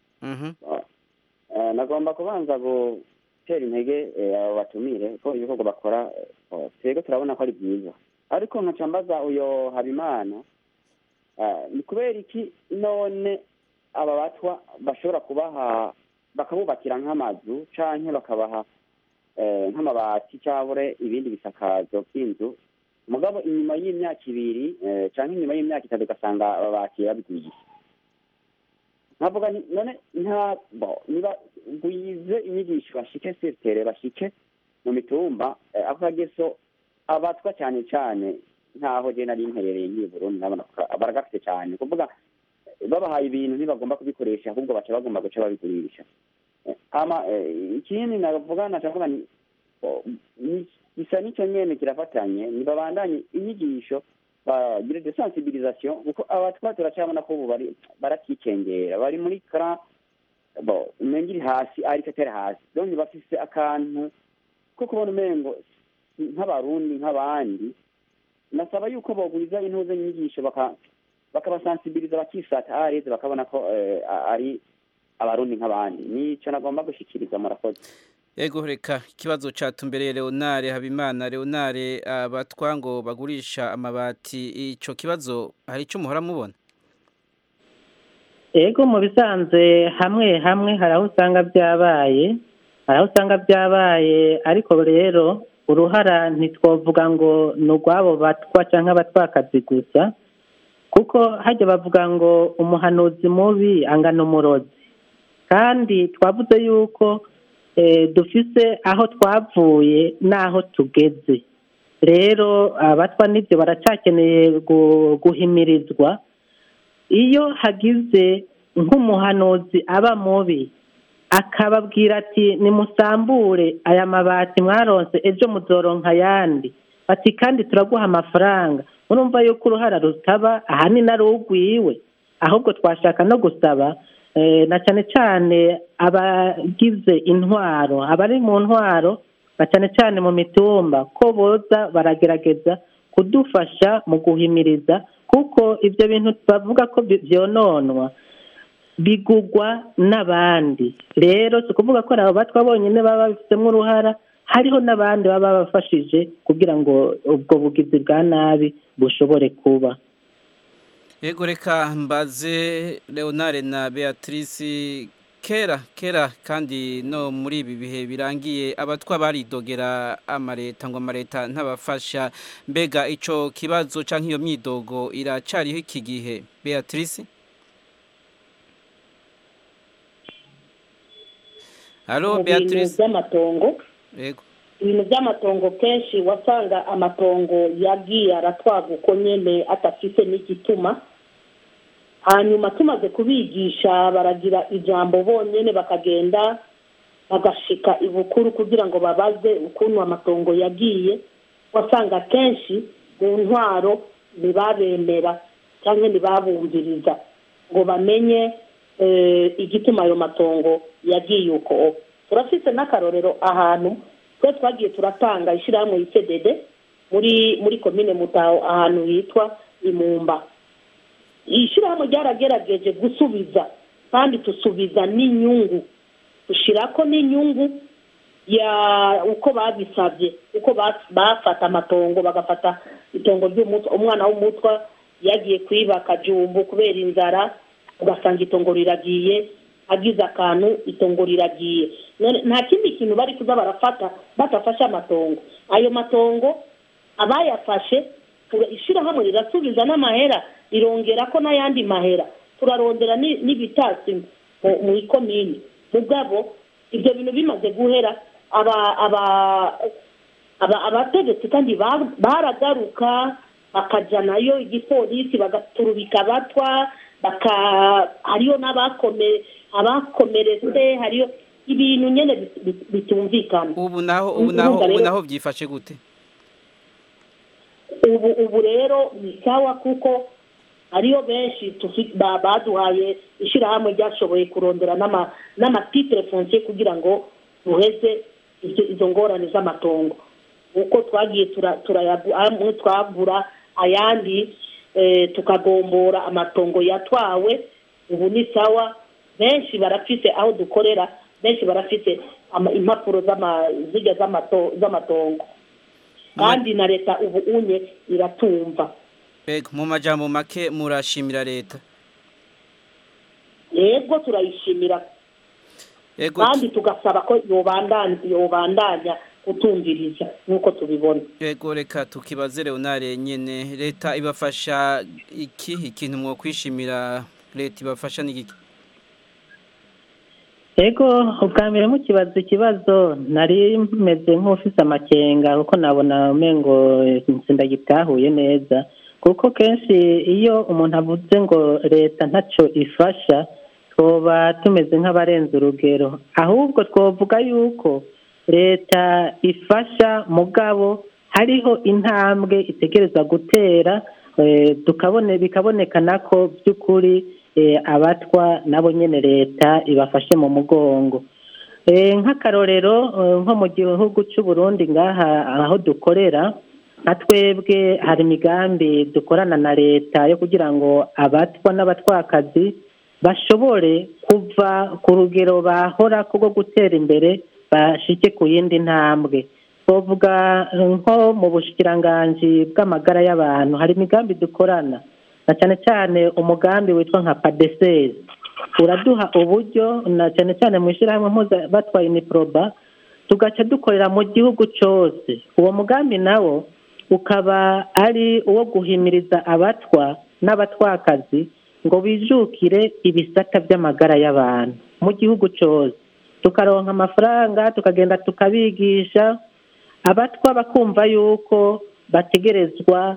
Speaker 15: Eh, nagomba kubanza gutera intege eh, abo batumire ko ibikorwa bakora eh, twebwe turabona ko ari byiza ariko nkaca mbaza uyo habimana eh, ni kubera iki none aba batwa bashobora kubaha bakabubakira nk'amazu canke bakabaha eh, nk'amabati cyangwa ibindi bisakazo by'inzu mugabo inyuma y'imyaka ibiri eh, canke inyuma y'imyaka itatu ugasanga babakira babigwiye nkavuga nti none nta bo niba gwize inyigisho bashike sirtere bashike mu mitumba eh, ako kageso abatwa cyane cyane ntaho je nari mperereye nk'iyi burundi ndabona ko baragafite cyane kuvuga eh, babahaye ibintu ntibagomba kubikoresha ahubwo baca bagomba guca babigurisha Eh, ama eh, ikindi navuga nacavuga ni oh, ni- gisa n'icyo nyene kirafatanye nibabandanye inyigisho bagire de sensibilisation kuko abatwa turacabona ko ubu bari barakikengera bari muri kara bo umenga iri hasi ariko atari hasi donc bafise akantu ko kubona umengo si nk'abarundi nk'abandi nasaba yuko bogwiza intuze inyigisho baka bakabasensibiliza bakisata areze bakabona ko eh, a- ari abarundi nk'abandi nico nagomba gushikiriza murakoze
Speaker 1: Ego reka ikibazo catumbereye Leonare Habimana Leonare abatwa ngo bagurisha amabati ico kibazo hari ico muhora mubona
Speaker 9: ego mu bisanzwe hamwe hamwe hari aho usanga byabaye hari aho usanga byabaye ariko rero uruhara ntitwavuga ngo ni urw'abo batwa cyangwa abatwakazi gusa kuko hajya bavuga ngo umuhanuzi mubi angana umurozi kandi twavuze yuko dufise aho twavuye n'aho tugeze rero abatwa n'ibyo baracyakeneye guhimirizwa iyo hagize nk'umuhanuzi aba mubi akababwira ati nimusambure aya mabati mwaronse ejo muzoronka ayandi ati kandi turaguha amafaranga murumva yuko uruhara rutaba ahanini ari urwiwe ahubwo twashaka no gusaba na cyane cyane abagize intwaro abari mu ntwaro na cyane cyane mu mitumba ko boza baragerageza kudufasha mu guhimiriza kuko ibyo bintu bavuga ko byononwa bigugwa n'abandi rero si ukuvuga ko abo batwa bonyine baba babifitemo uruhara hariho n'abandi baba babafashije kugira ngo ubwo bugizi bwa nabi bushobore kuba
Speaker 1: Ego reka mbaze Leonare na Beatrice kera kera kandi no muri ibi bihe birangiye abatwa baridogera amareta ngo amareta ntabafasha mbega ico kibazo canke iyo myidogo iracariho iki gihe Beatrice Halo Beatrice
Speaker 8: by'amatongo
Speaker 1: Ego
Speaker 8: ibintu by'amatongo kenshi wasanga amatongo yagiye aratwaga uko nyene atafise n'igituma hanyuma tumaze kubigisha baragira ijambo bonyine bakagenda bagashika ibukuru kugira ngo babaze ukuntu amatongo yagiye wasanga kenshi mu ntwaro ntibabemera cyangwa ntibabumviriza ngo bamenye igituma ayo matongo yagiye uko turafite n'akarorero ahantu twe twagiye turatanga ishyirahamwe y'icedede muri muri komine mutaho ahantu hitwa imumba iyi shyirahamwe ryaragerageje gusubiza kandi tusubiza n'inyungu dushyira ko n'inyungu ya uko babisabye uko bafata amatongo bagafata itongo ry'umutwe umwana w'umutwa yagiye kwiba akajumbu kubera inzara ugasanga itongo riragiye agize akantu itongo riragiye nta kindi kintu bari kuza barafata badafashe amatongo ayo matongo abayafashe ishyirahamwe rirasubiza n'amahera rirongera ko n'ayandi mahera turarondera n'ibitasi mu ikomini mugabo ibyo bintu bimaze guhera abategetsi kandi baragaruka bakajya nayo igipolisi bagaturubika abatwa hariyo n'abakomeretse hariyo ibintu nyine bitumvikana
Speaker 1: ubu naho ubu naho ubu naho byifashe gute
Speaker 8: ubu ubu rero ni sawa kuko hariyo benshi baduhaye ishyirahamwe ryashoboye kurondera n'amatitire fonsiye kugira ngo duheze izo ngorane z'amatongo uko twagiye twagura ayandi tukagombora amatongo yatwawe ubu ni sawa benshi barafite aho dukorera benshi barafite impapuro z'amaziga z'amatongo kandi na leta ubu unye iratumva
Speaker 1: mu majambo make murashimira leta
Speaker 8: yego turayishimira kandi tugasaba ko yobandanya kutumviriza nk'uko tubibona
Speaker 1: yego reka tukibaze leonare nyine leta ibafasha iki ikintu mwo kwishimira leta ibafasha n'igiki
Speaker 9: ego ubwa mbere mukibaza ikibazo nari meze nk'ufise amakenga kuko nabona umengo ndagitahuye neza kuko kenshi iyo umuntu avuze ngo leta ntacyo ifasha twoba tumeze nk'abarenze urugero ahubwo twavuga yuko leta ifasha mugabo hariho intambwe itegereza gutera tukabone bikabonekana ko by'ukuri abatwa nabo nyine leta ibafashe mu mugongo nk'akarorero nko mu gihugu cy'u Burundi ngaha aho dukorera nka twebwe hari imigambi dukorana na leta yo kugira ngo abatwa n'abatwakazi bashobore kuva ku rugero bahora rwo gutera imbere bashike ku yindi ntambwe twavuga nko mu bushikiranganji bw'amagara y'abantu hari imigambi dukorana na cyane cyane umugambi witwa nka padeseri uraduha uburyo na cyane cyane mu ishyirahamwe mpuza batwaye iniproba tugaca dukorera mu gihugu cyose uwo mugambi nawo ukaba ari uwo guhimiriza abatwa n'abatwakazi ngo bijukire ibisata by'amagara y'abantu mu gihugu cyose tukaronka amafaranga tukagenda tukabigisha abatwa bakumva yuko bategerezwa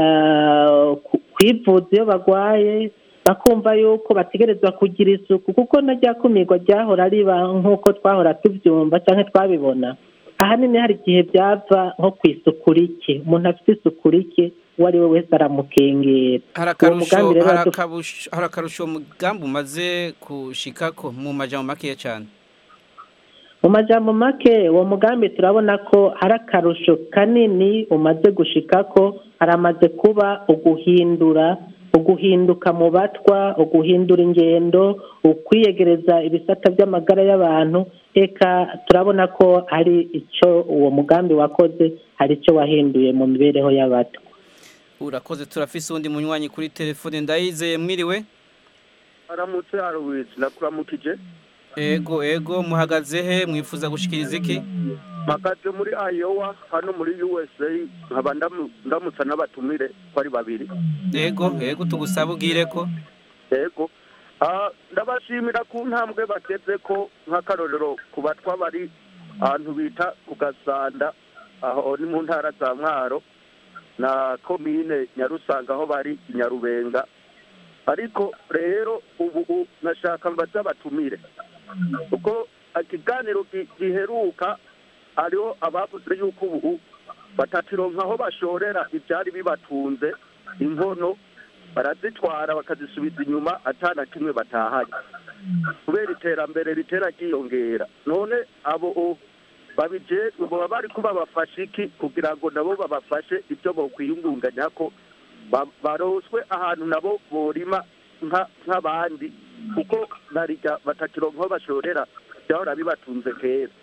Speaker 9: eh, ku- kwivuza iyo barwaye bakumva yuko bategerezwa kugira isuku kuko na rya kumirwa ryahora riba nk'uko twahora tubyumva cyangwa twabibona ahanini hari igihe byava nko ku isuku rike umuntu afite isuku rike uwo ari we wese aramukengera
Speaker 1: hari
Speaker 9: uwo mugambi
Speaker 1: akarusho
Speaker 9: rero
Speaker 1: hari
Speaker 9: wadu-
Speaker 1: akabusho- hari akarusho umugambi umaze gushikako mu majambo makeya cyane
Speaker 9: mu majambo make uwo mugambi turabona ko hari akarusho kanini umaze gushika ko haramaze kuba uguhindura uguhinduka mu batwa uguhindura ingendo ukwiyegereza ibisata by'amagara y'abantu eka turabona ko hari icyo uwo mugambi wakoze hari icyo wahinduye mu mibereho y'abatwa
Speaker 1: urakoze turafise uwundi munywanyi kuri telefone ndayizeye mwiriwe
Speaker 16: aramutse haruwitse nakuramukije
Speaker 1: ego ego muhagaze he mwifuza gushikiriza iki
Speaker 16: mpagaze muri ayowa hano muri usa nkaba ndamu- ndamutsa n'abatumire ko ari babiri
Speaker 1: ego ego tugusaba ubwire ko
Speaker 16: yego Ah, ndabashimira ku ntambwe bageze ko nk'akarorero ku batwa bari ahantu bita ku gasanda aho ni mu ntara za mwaro na komine nyarusanga aho bari i nyarubenga ariko rero ubu u- nashaka mbaze abatumire kuko ikiganiro gi- giheruka hariho abavuze yuko ubu batakironka aho bashorera ibyari bibatunze inkono barazitwara bakazisubiza inyuma atana kimwe batahanye kubera iterambere ritera ryiyongera none abo o- babijejwe baba bari ko babafasha iki kugira ngo nabo babafashe ibyo bokwiyungunganya ko ba- baroswe ahantu nabo borima nka- nk'abandi kuko narirya batakironka aho bashorera byahora bibatunze kera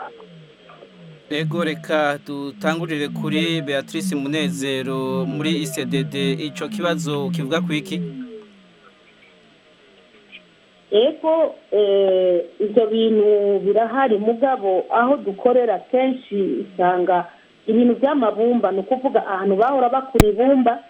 Speaker 1: ego reka dutangurire kuri beatrice munezero muri icdd icyo kibazo kivuga ku iki
Speaker 8: ego eh, ibyo bintu birahari mugabo aho dukorera kenshi usanga ibintu by'amabumba ni ukuvuga ahantu bahora bakura ibumba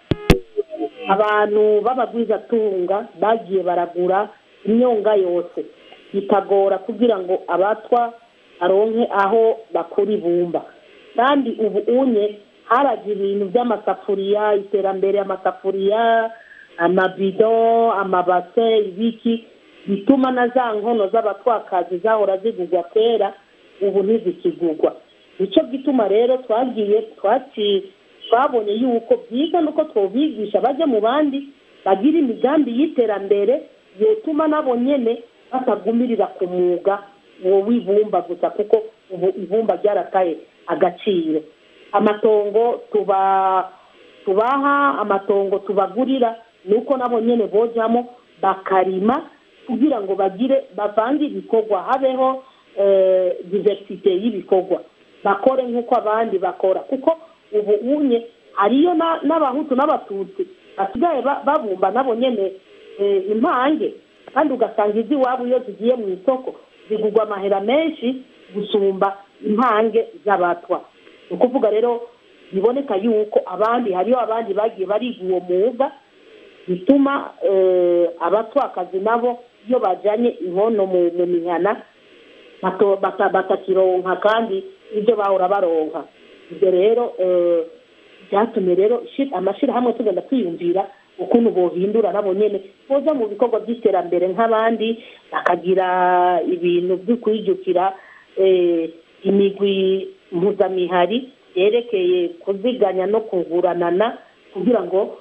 Speaker 8: abantu b'abagwizatunga bagiye baragura imyonga yose bitagora kugira ngo abatwa aronke aho bakura ibumba kandi ubu unye haraje ibintu by'amasafuriya iterambere amasafuriya amabido amabase ibiki bituma na za nkono z'abatwakazi zahora zigurwa kera ubu ntizikigurwa nicyo gituma rero twagiye twaki twabonye yuko byiza nuko twobigisha bajya mu bandi bagira imigambi y'iterambere yotuma nabo nyene batagumirira ku mwuga uwo w'ibumba gusa kuko ubu ibumba ryarataye agaciro amatongo tuba tubaha amatongo tubagurira ni uko nabo nyene bojamo bakarima kugira ngo bagire bavange ibikorwa habeho eh, diversite y'ibikorwa bakore nk'uko abandi bakora kuko ubu unye hariyo na- n'abahutu n'abatutsi basigaye ba- babumba nabo nyene eh, impange kandi ugasanga iz'iwabo iyo zigiye mu isoko zigurwa amahera menshi gusumba impange z'abatwa ni ukuvuga rero biboneka yuko abandi hariyo abandi bagiye bariga uwo mwuga bituma eh, abatwakazi nabo iyo bajyanye inkono mu mu mihana bato- bata- batakironka kandi ibyo bahora baronka ibyo rero eh, byatumye rero shi- amashyirahamwe tugenda twiyumvira ukuntu bohindura nabo nyene boza mu bikorwa by'iterambere nk'abandi bakagira ibintu byo kwijukira eh, imigwi mpuzamihari yerekeye kuziganya no kuguranana kugira ngo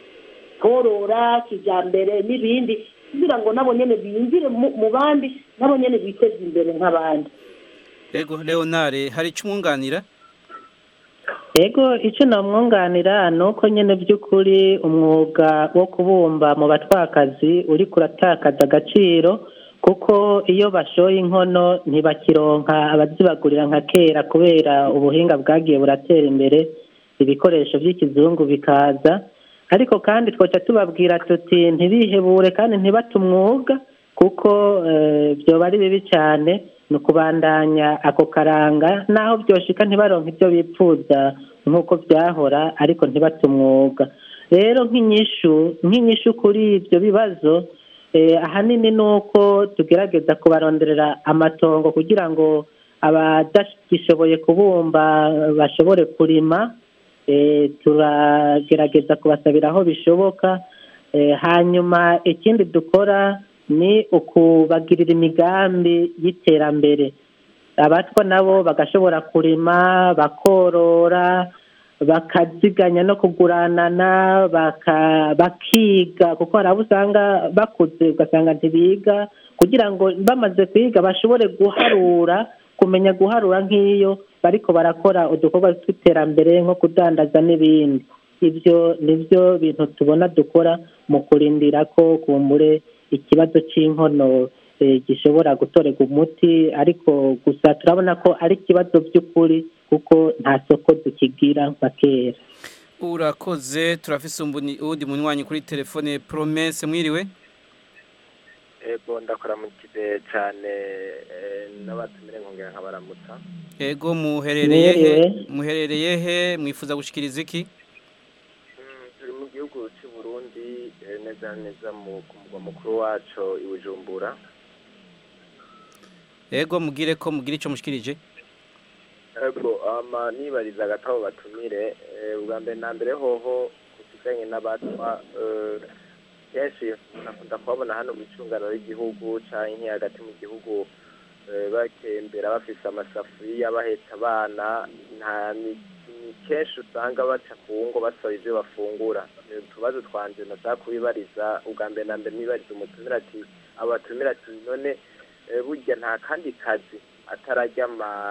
Speaker 8: korora kijyambere n'ibindi kugira ngo nabo nyene biyumvire mu mu bandi nabo nyene biteze imbere nk'abandi
Speaker 1: ego leonare hari icyo umwunganira
Speaker 9: ego icyo namwunganira ni uko nyine by'ukuri umwuga wo kubumba mu batwakazi uri kuratakaza agaciro kuko iyo bashoye inkono ntibakironka abazibagurira nka kera kubera ubuhinga bwagiye buratera imbere ibikoresho by'ikizungu bikaza ariko kandi twaca tubabwira tuti ntibihebure kandi ntibate umwuga kuko byoba ari bibi cyane ni ukubandanya ako karanga naho byoshika ntibaronke ibyo bipfuza nk'uko byahora ariko ntibate umwuga rero nk'inyishu nk'inyishu kuri ibyo bibazo ahanini ni uko tugerageza kubaronderera amatongo kugira ngo abadagishoboye kubumba bashobore kurima turagerageza kubasabira aho bishoboka hanyuma ikindi dukora ni ukubagirira imigambi y'iterambere abatwa nabo bagashobora kurima bakorora bakaziganya no kuguranana bakiga kuko hari abo usanga bakuze ugasanga ntibiga kugira ngo bamaze kwiga bashobore guharura kumenya guharura nk'iyo bariko barakora udukorwa tw'iterambere nko kudandaza n'ibindi ibyo nibyo bintu tubona dukora mu kurindira ko kumbure ikibazo cy'inkono gishobora gutorerwa umuti ariko gusa turabona ko ari ikibazo by'ukuri kuko nta soko tukigira nka kera
Speaker 1: urakoze turafise uwundi munywanyi kuri telefone promese mwiriwe
Speaker 17: ego ndakora mu kibe cyane n'abatumire nkongera nkabaramutsa
Speaker 1: ego muherereye he muherereye he mwifuza gushikiriza iki
Speaker 17: turi mu gihugu cy'u Burundi neza neza mu mugwa mukuru wacu i Bujumbura
Speaker 1: ego mugire ko mugire icyo mushikirije
Speaker 17: ego ama nibariza agatabo batumire ubwa mbere na mbere hoho kukijanye n'abatwa kenshi nakunda kubabona hano mu icungano ry'igihugu canke hagati mu gihugu bakembera bafise amasafuriya bahetse abana nta ni kenshi usanga baca ku ngo basaba ivyo bafungura utubazo twanje nashaka kubibariza ubwa mbere na mbere nibariza umutumira ati abatumira ati none burya nta kandi kazi atarajya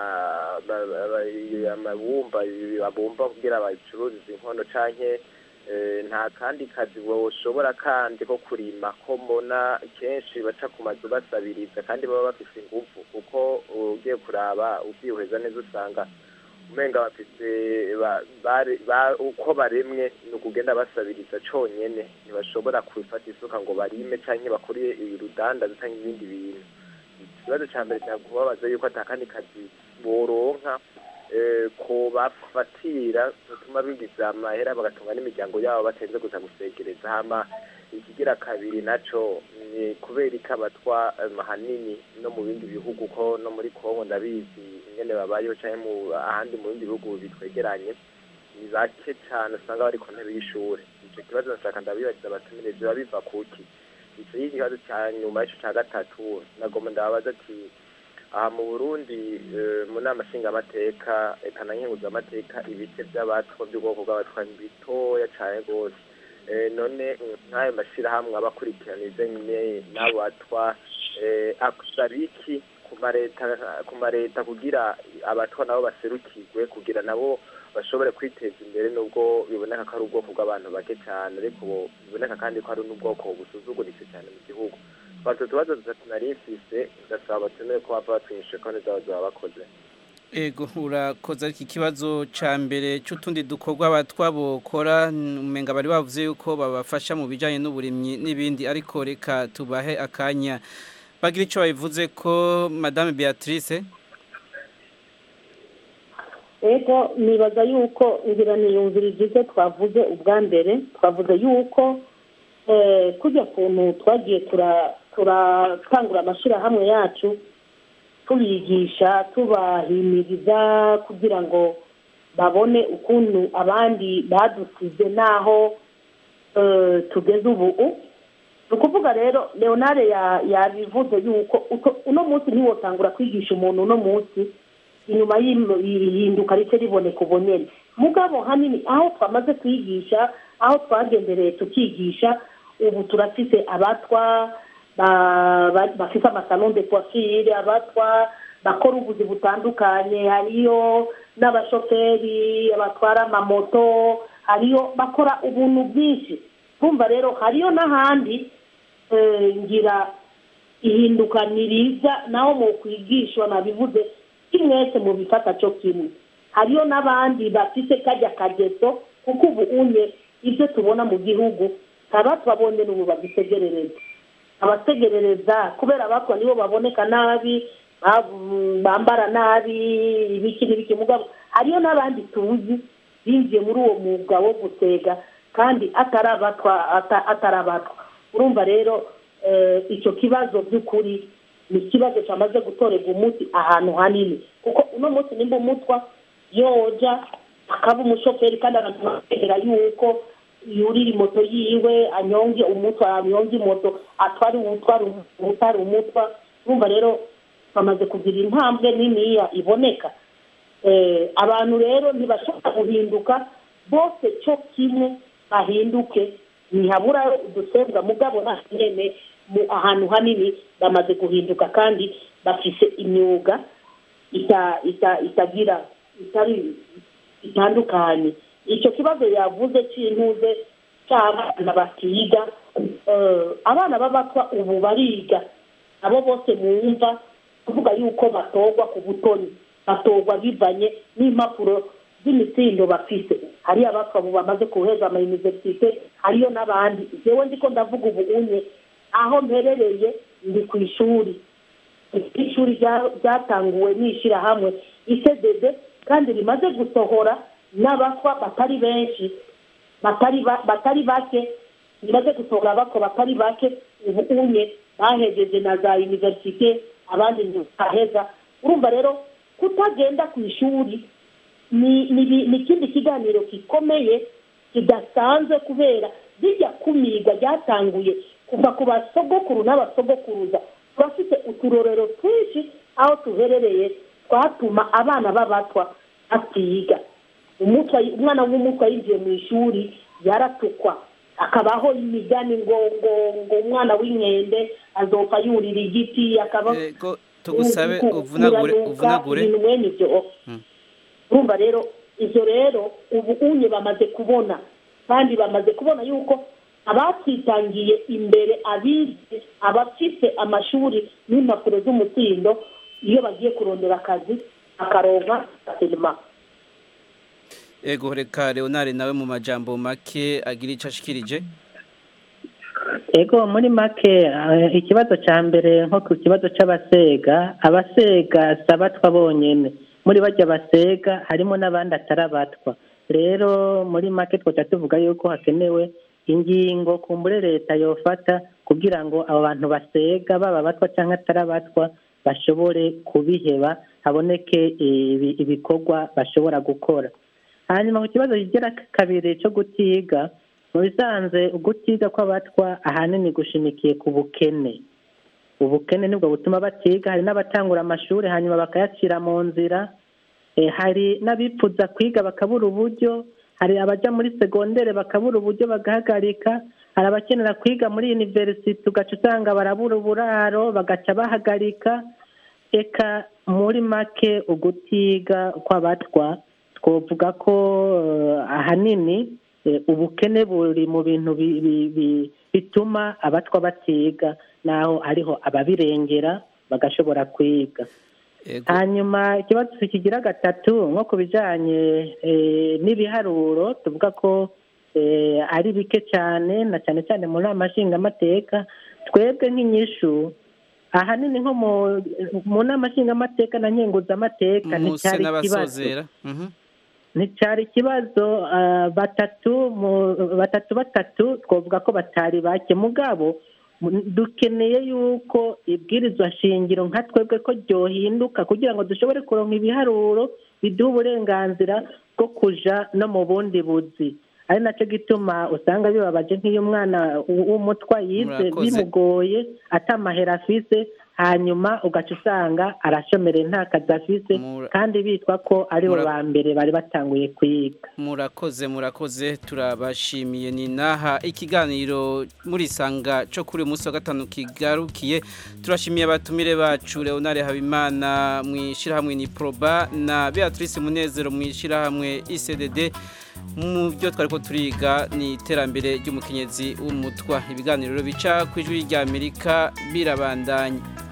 Speaker 17: amabumba babumba kugira bacururize inkono canke nta kandi kazi woshobora kandi ko kurima ko mbona kenshi baca ku mazu basabiriza kandi baba bafise ingufu kuko ugiye kuraba ubyihweza neza usanga umenga bafise uko baremwe ni ukugenda basabiriza conyene ntibashobora kwifata isuka ngo barime canke bakore urudandaza canke ibindi bintu ikibazo ca mbere cyakubabaza yuko atakandi kazi boronka ko bafatira bituma bigiza amahera bagatunga n'imiryango yabo batenze gusa gusegereza hama ikigira kabiri naco ni kubera ko abatwa ahanini no mu bindi bihugu ko no muri kongo ndabizi ingene babayeho canke mu ahandi mu bindi bihugu bitwegeranye ni bake cane usanga bari ku ntebe y'ishure ico kibazo nashaka ndabibariza abatumire biba biva kuki ico y'ikibazo ca nyuma y'ico ca gatatu nagomba ndababaza ati aha mu burundi mu nama nshingamateka eka na nkenguzamateka ibice by'abatwa by'ubwoko bw'abatwa ni bitoya cyane rwose none nk'ayo mashyirahamwe aba akurikiraniza nyine n'abatwa akusaba iki ku mareta kugira abatwa nabo baserukirwe kugira nabo bashobore kwiteza imbere nubwo biboneka ko ari ubwoko bw'abantu bake cyane ariko biboneka kandi ko ari n'ubwoko busuzuguritse cyane mu gihugu twato tubazo dutatu nari mfise ndasaba abatumire ko bava batwinyishe konti zabo zaba bakoze
Speaker 1: ego urakoze ariko ikibazo ca mbere c'utundi dukorwa abatwa bokora umenga bari bavuze yuko babafasha mu bijanye n'uburimyi n'ibindi ariko reka tubahe akanya bagira ico babivuze ko madame Beatrice
Speaker 8: ego nibaza yuko ngira niyumvirije ibyo twavuze ubwa mbere twavuze yuko kujya kuntu twagiye turatangura amashyirahamwe yacu tubigisha tubahimiriza kugira ngo babone ukuntu abandi badusize n'aho tugeze ubu ni ukuvuga rero leonare yabivuze yuko uno munsi ntiwotangura kwigisha umuntu uno munsi inyuma y'ihinduka rice riboneka ubonere mugabo hanini aho twamaze kwigisha aho twagendereye tukigisha ubu turafise abatwa bafite amasalon de coiffure abatwa bakora ubuzi butandukanye hariyo n'abashoferi batwara amamoto hariyo bakora ubuntu bwinshi kumva rero hariyo n'ahandi eh, ngira ihinduka niriza naho mu kwigishwa nabivuze kimwese mu bifata cyo kimwe hariyo n'abandi bafite kajya kageso kuko ubu unye ibyo tubona mu gihugu aba twabonye n'ubu babitegerereza abategerereza kubera abatwa nibo baboneka nabi bab- bambara nabi ibiki n'ibiki mugabo hariyo n'abandi tuzi binjiye muri uwo mwuga wo gutega kandi atari abatwa ata- atari abatwa urumva rero eh, icyo kibazo by'ukuri ni ikibazo cyamaze gutorerwa umuti ahantu hanini kuko uno munsi nimba umutwa yoja akaba umushoferi kandi akanamwegera yuko yurira moto yiwe anyonge umutwa anyonge moto atware umutwara utari umutwa urumva rero bamaze kugira intambwe niniya iboneka Eh, abantu rero ntibashobora guhinduka bose cyo kimwe bahinduke ntihabura udusembwa mugabo nta nyene mu ahantu hanini bamaze guhinduka kandi bafise imyuga ita- ita- itagira itari itandukanye icyo kibazo yavuze cy'intuze cy'abana batiga eh, abana b'abatwa ubu bariga abo bose bumva kuvuga yuko batorwa ku butoni batorwa bivanye n'impapuro z'imitsindo bafise hariyo abatwa ubu bamaze kuheza ama universite hariyo n'abandi jewe ndiko ndavuga ubu unye aho mperereye ndi ku ishuri ishuri rya- ryatanguwe n'ishyirahamwe isedede kandi rimaze gusohora n'abatwa batari benshi batari ba- batari bake rimaze gusohora abatwa batari bake ubu unye bahejeje na za universite abandi ntibaheza urumva rero kutagenda ku ishuri ni ni ni- ni ikindi kiganiro gikomeye kidasanzwe kubera bijya kumirwa ryatanguye kuva ku basogokuru n'abasogokuruza turafite uturorero twinshi aho tuherereye twatuma abana b'abatwa batiga umutwa umwana w'umutwa yinjiye mu ishuri yaratukwa akabaho imigani ngo ngo ngo umwana w'inkende azopfa yurira igiti akaba
Speaker 1: Ego tugusabe uvunagure uvunagure
Speaker 8: ibintu mwene ibyo
Speaker 1: Mm.
Speaker 8: urumva rero ibyo rero ubu unye bamaze kubona kandi bamaze kubona yuko abatwitangiye imbere abize abafite amashuri n'impapuro z'umutsindo iyo bagiye kurondera akazi akaronka aserima
Speaker 1: ego reka Leonard nawe mu majambo make agira ico ashikirije
Speaker 9: ego muri make eh, ikibazo cya mbere nko ku kibazo cy'abasega abasega si abatwa bonyine muri bajya basega harimo n'abandi atari abatwa rero muri make twaca tuvuga yuko hakenewe ingingo kumbure leta yofata kugira ngo abo bantu basega baba abatwa cyangwa atari abatwa bashobore kubiheba haboneke ibi- ibikorwa bashobora gukora hanyuma ku kibazo kigira kabiri cyo gutiga mu bisanzwe ugutiga kw'abatwa ahanini gushimikiye ku bukene ubukene nibwo butuma batiga hari n'abatangura amashuri hanyuma bakayacira mu nzira Eh, hari n'abipfuza kwiga bakabura uburyo hari abaja muri segondere bakabura uburyo bagahagarika hari abakenera kwiga muri university ugaca usanga barabura uburaro bagaca bahagarika eka muri make ugutiga kw'abatwa twovuga ko eh, ahanini eh, ubukene buri mu bintu bi- bi- bi- bituma abatwa batiga naho hariho ababirengera bagashobora kwiga hanyuma ikibazo kigira gatatu nko ku bijyanye eh, n'ibiharuro tuvuga ko eh, ari bike cyane na cyane cyane mu nama nshingamateka twebwe nk'inyishu ahanini nko mu- mu nama nshingamateka na nkenguzamateka
Speaker 1: muse
Speaker 9: nticyari ikibazo
Speaker 1: n'abasozera Mhm.
Speaker 9: nticyari ikibazo ah, batatu mu- batatu batatu twavuga ko batari bake mugabo mu- dukeneye yuko ibwirizwa shingiro nka twebwe ko ryohinduka kugira ngo dushobore kuronka ibiharuro biduha uburenganzira bwo kuja no mu bundi buzi ari nacyo gituma usanga bibabaje nk'iyo umwana w- w'umutwa yize
Speaker 1: Murakoze.
Speaker 9: bimugoye atamahera afise hanyuma ugaca usanga arashomereye nta kazi afise kandi bitwa ko aribo
Speaker 1: Mura-
Speaker 9: ba mbere bari batanguye kwiga
Speaker 1: murakoze murakoze turabashimiye ni naha ikiganiro murisanga cyo kuri uyu munsi wa gatanu kigarukiye turashimiye abatumire bacu Leonard Habimana mu ishyirahamwe ni Proba na Beatrice Munezero mu ishyirahamwe ICDD mu byo twari ko turiga ni iterambere ry'umukenyezi w'umutwa ibiganiro bica ku ijwi ry'Amerika birabandanya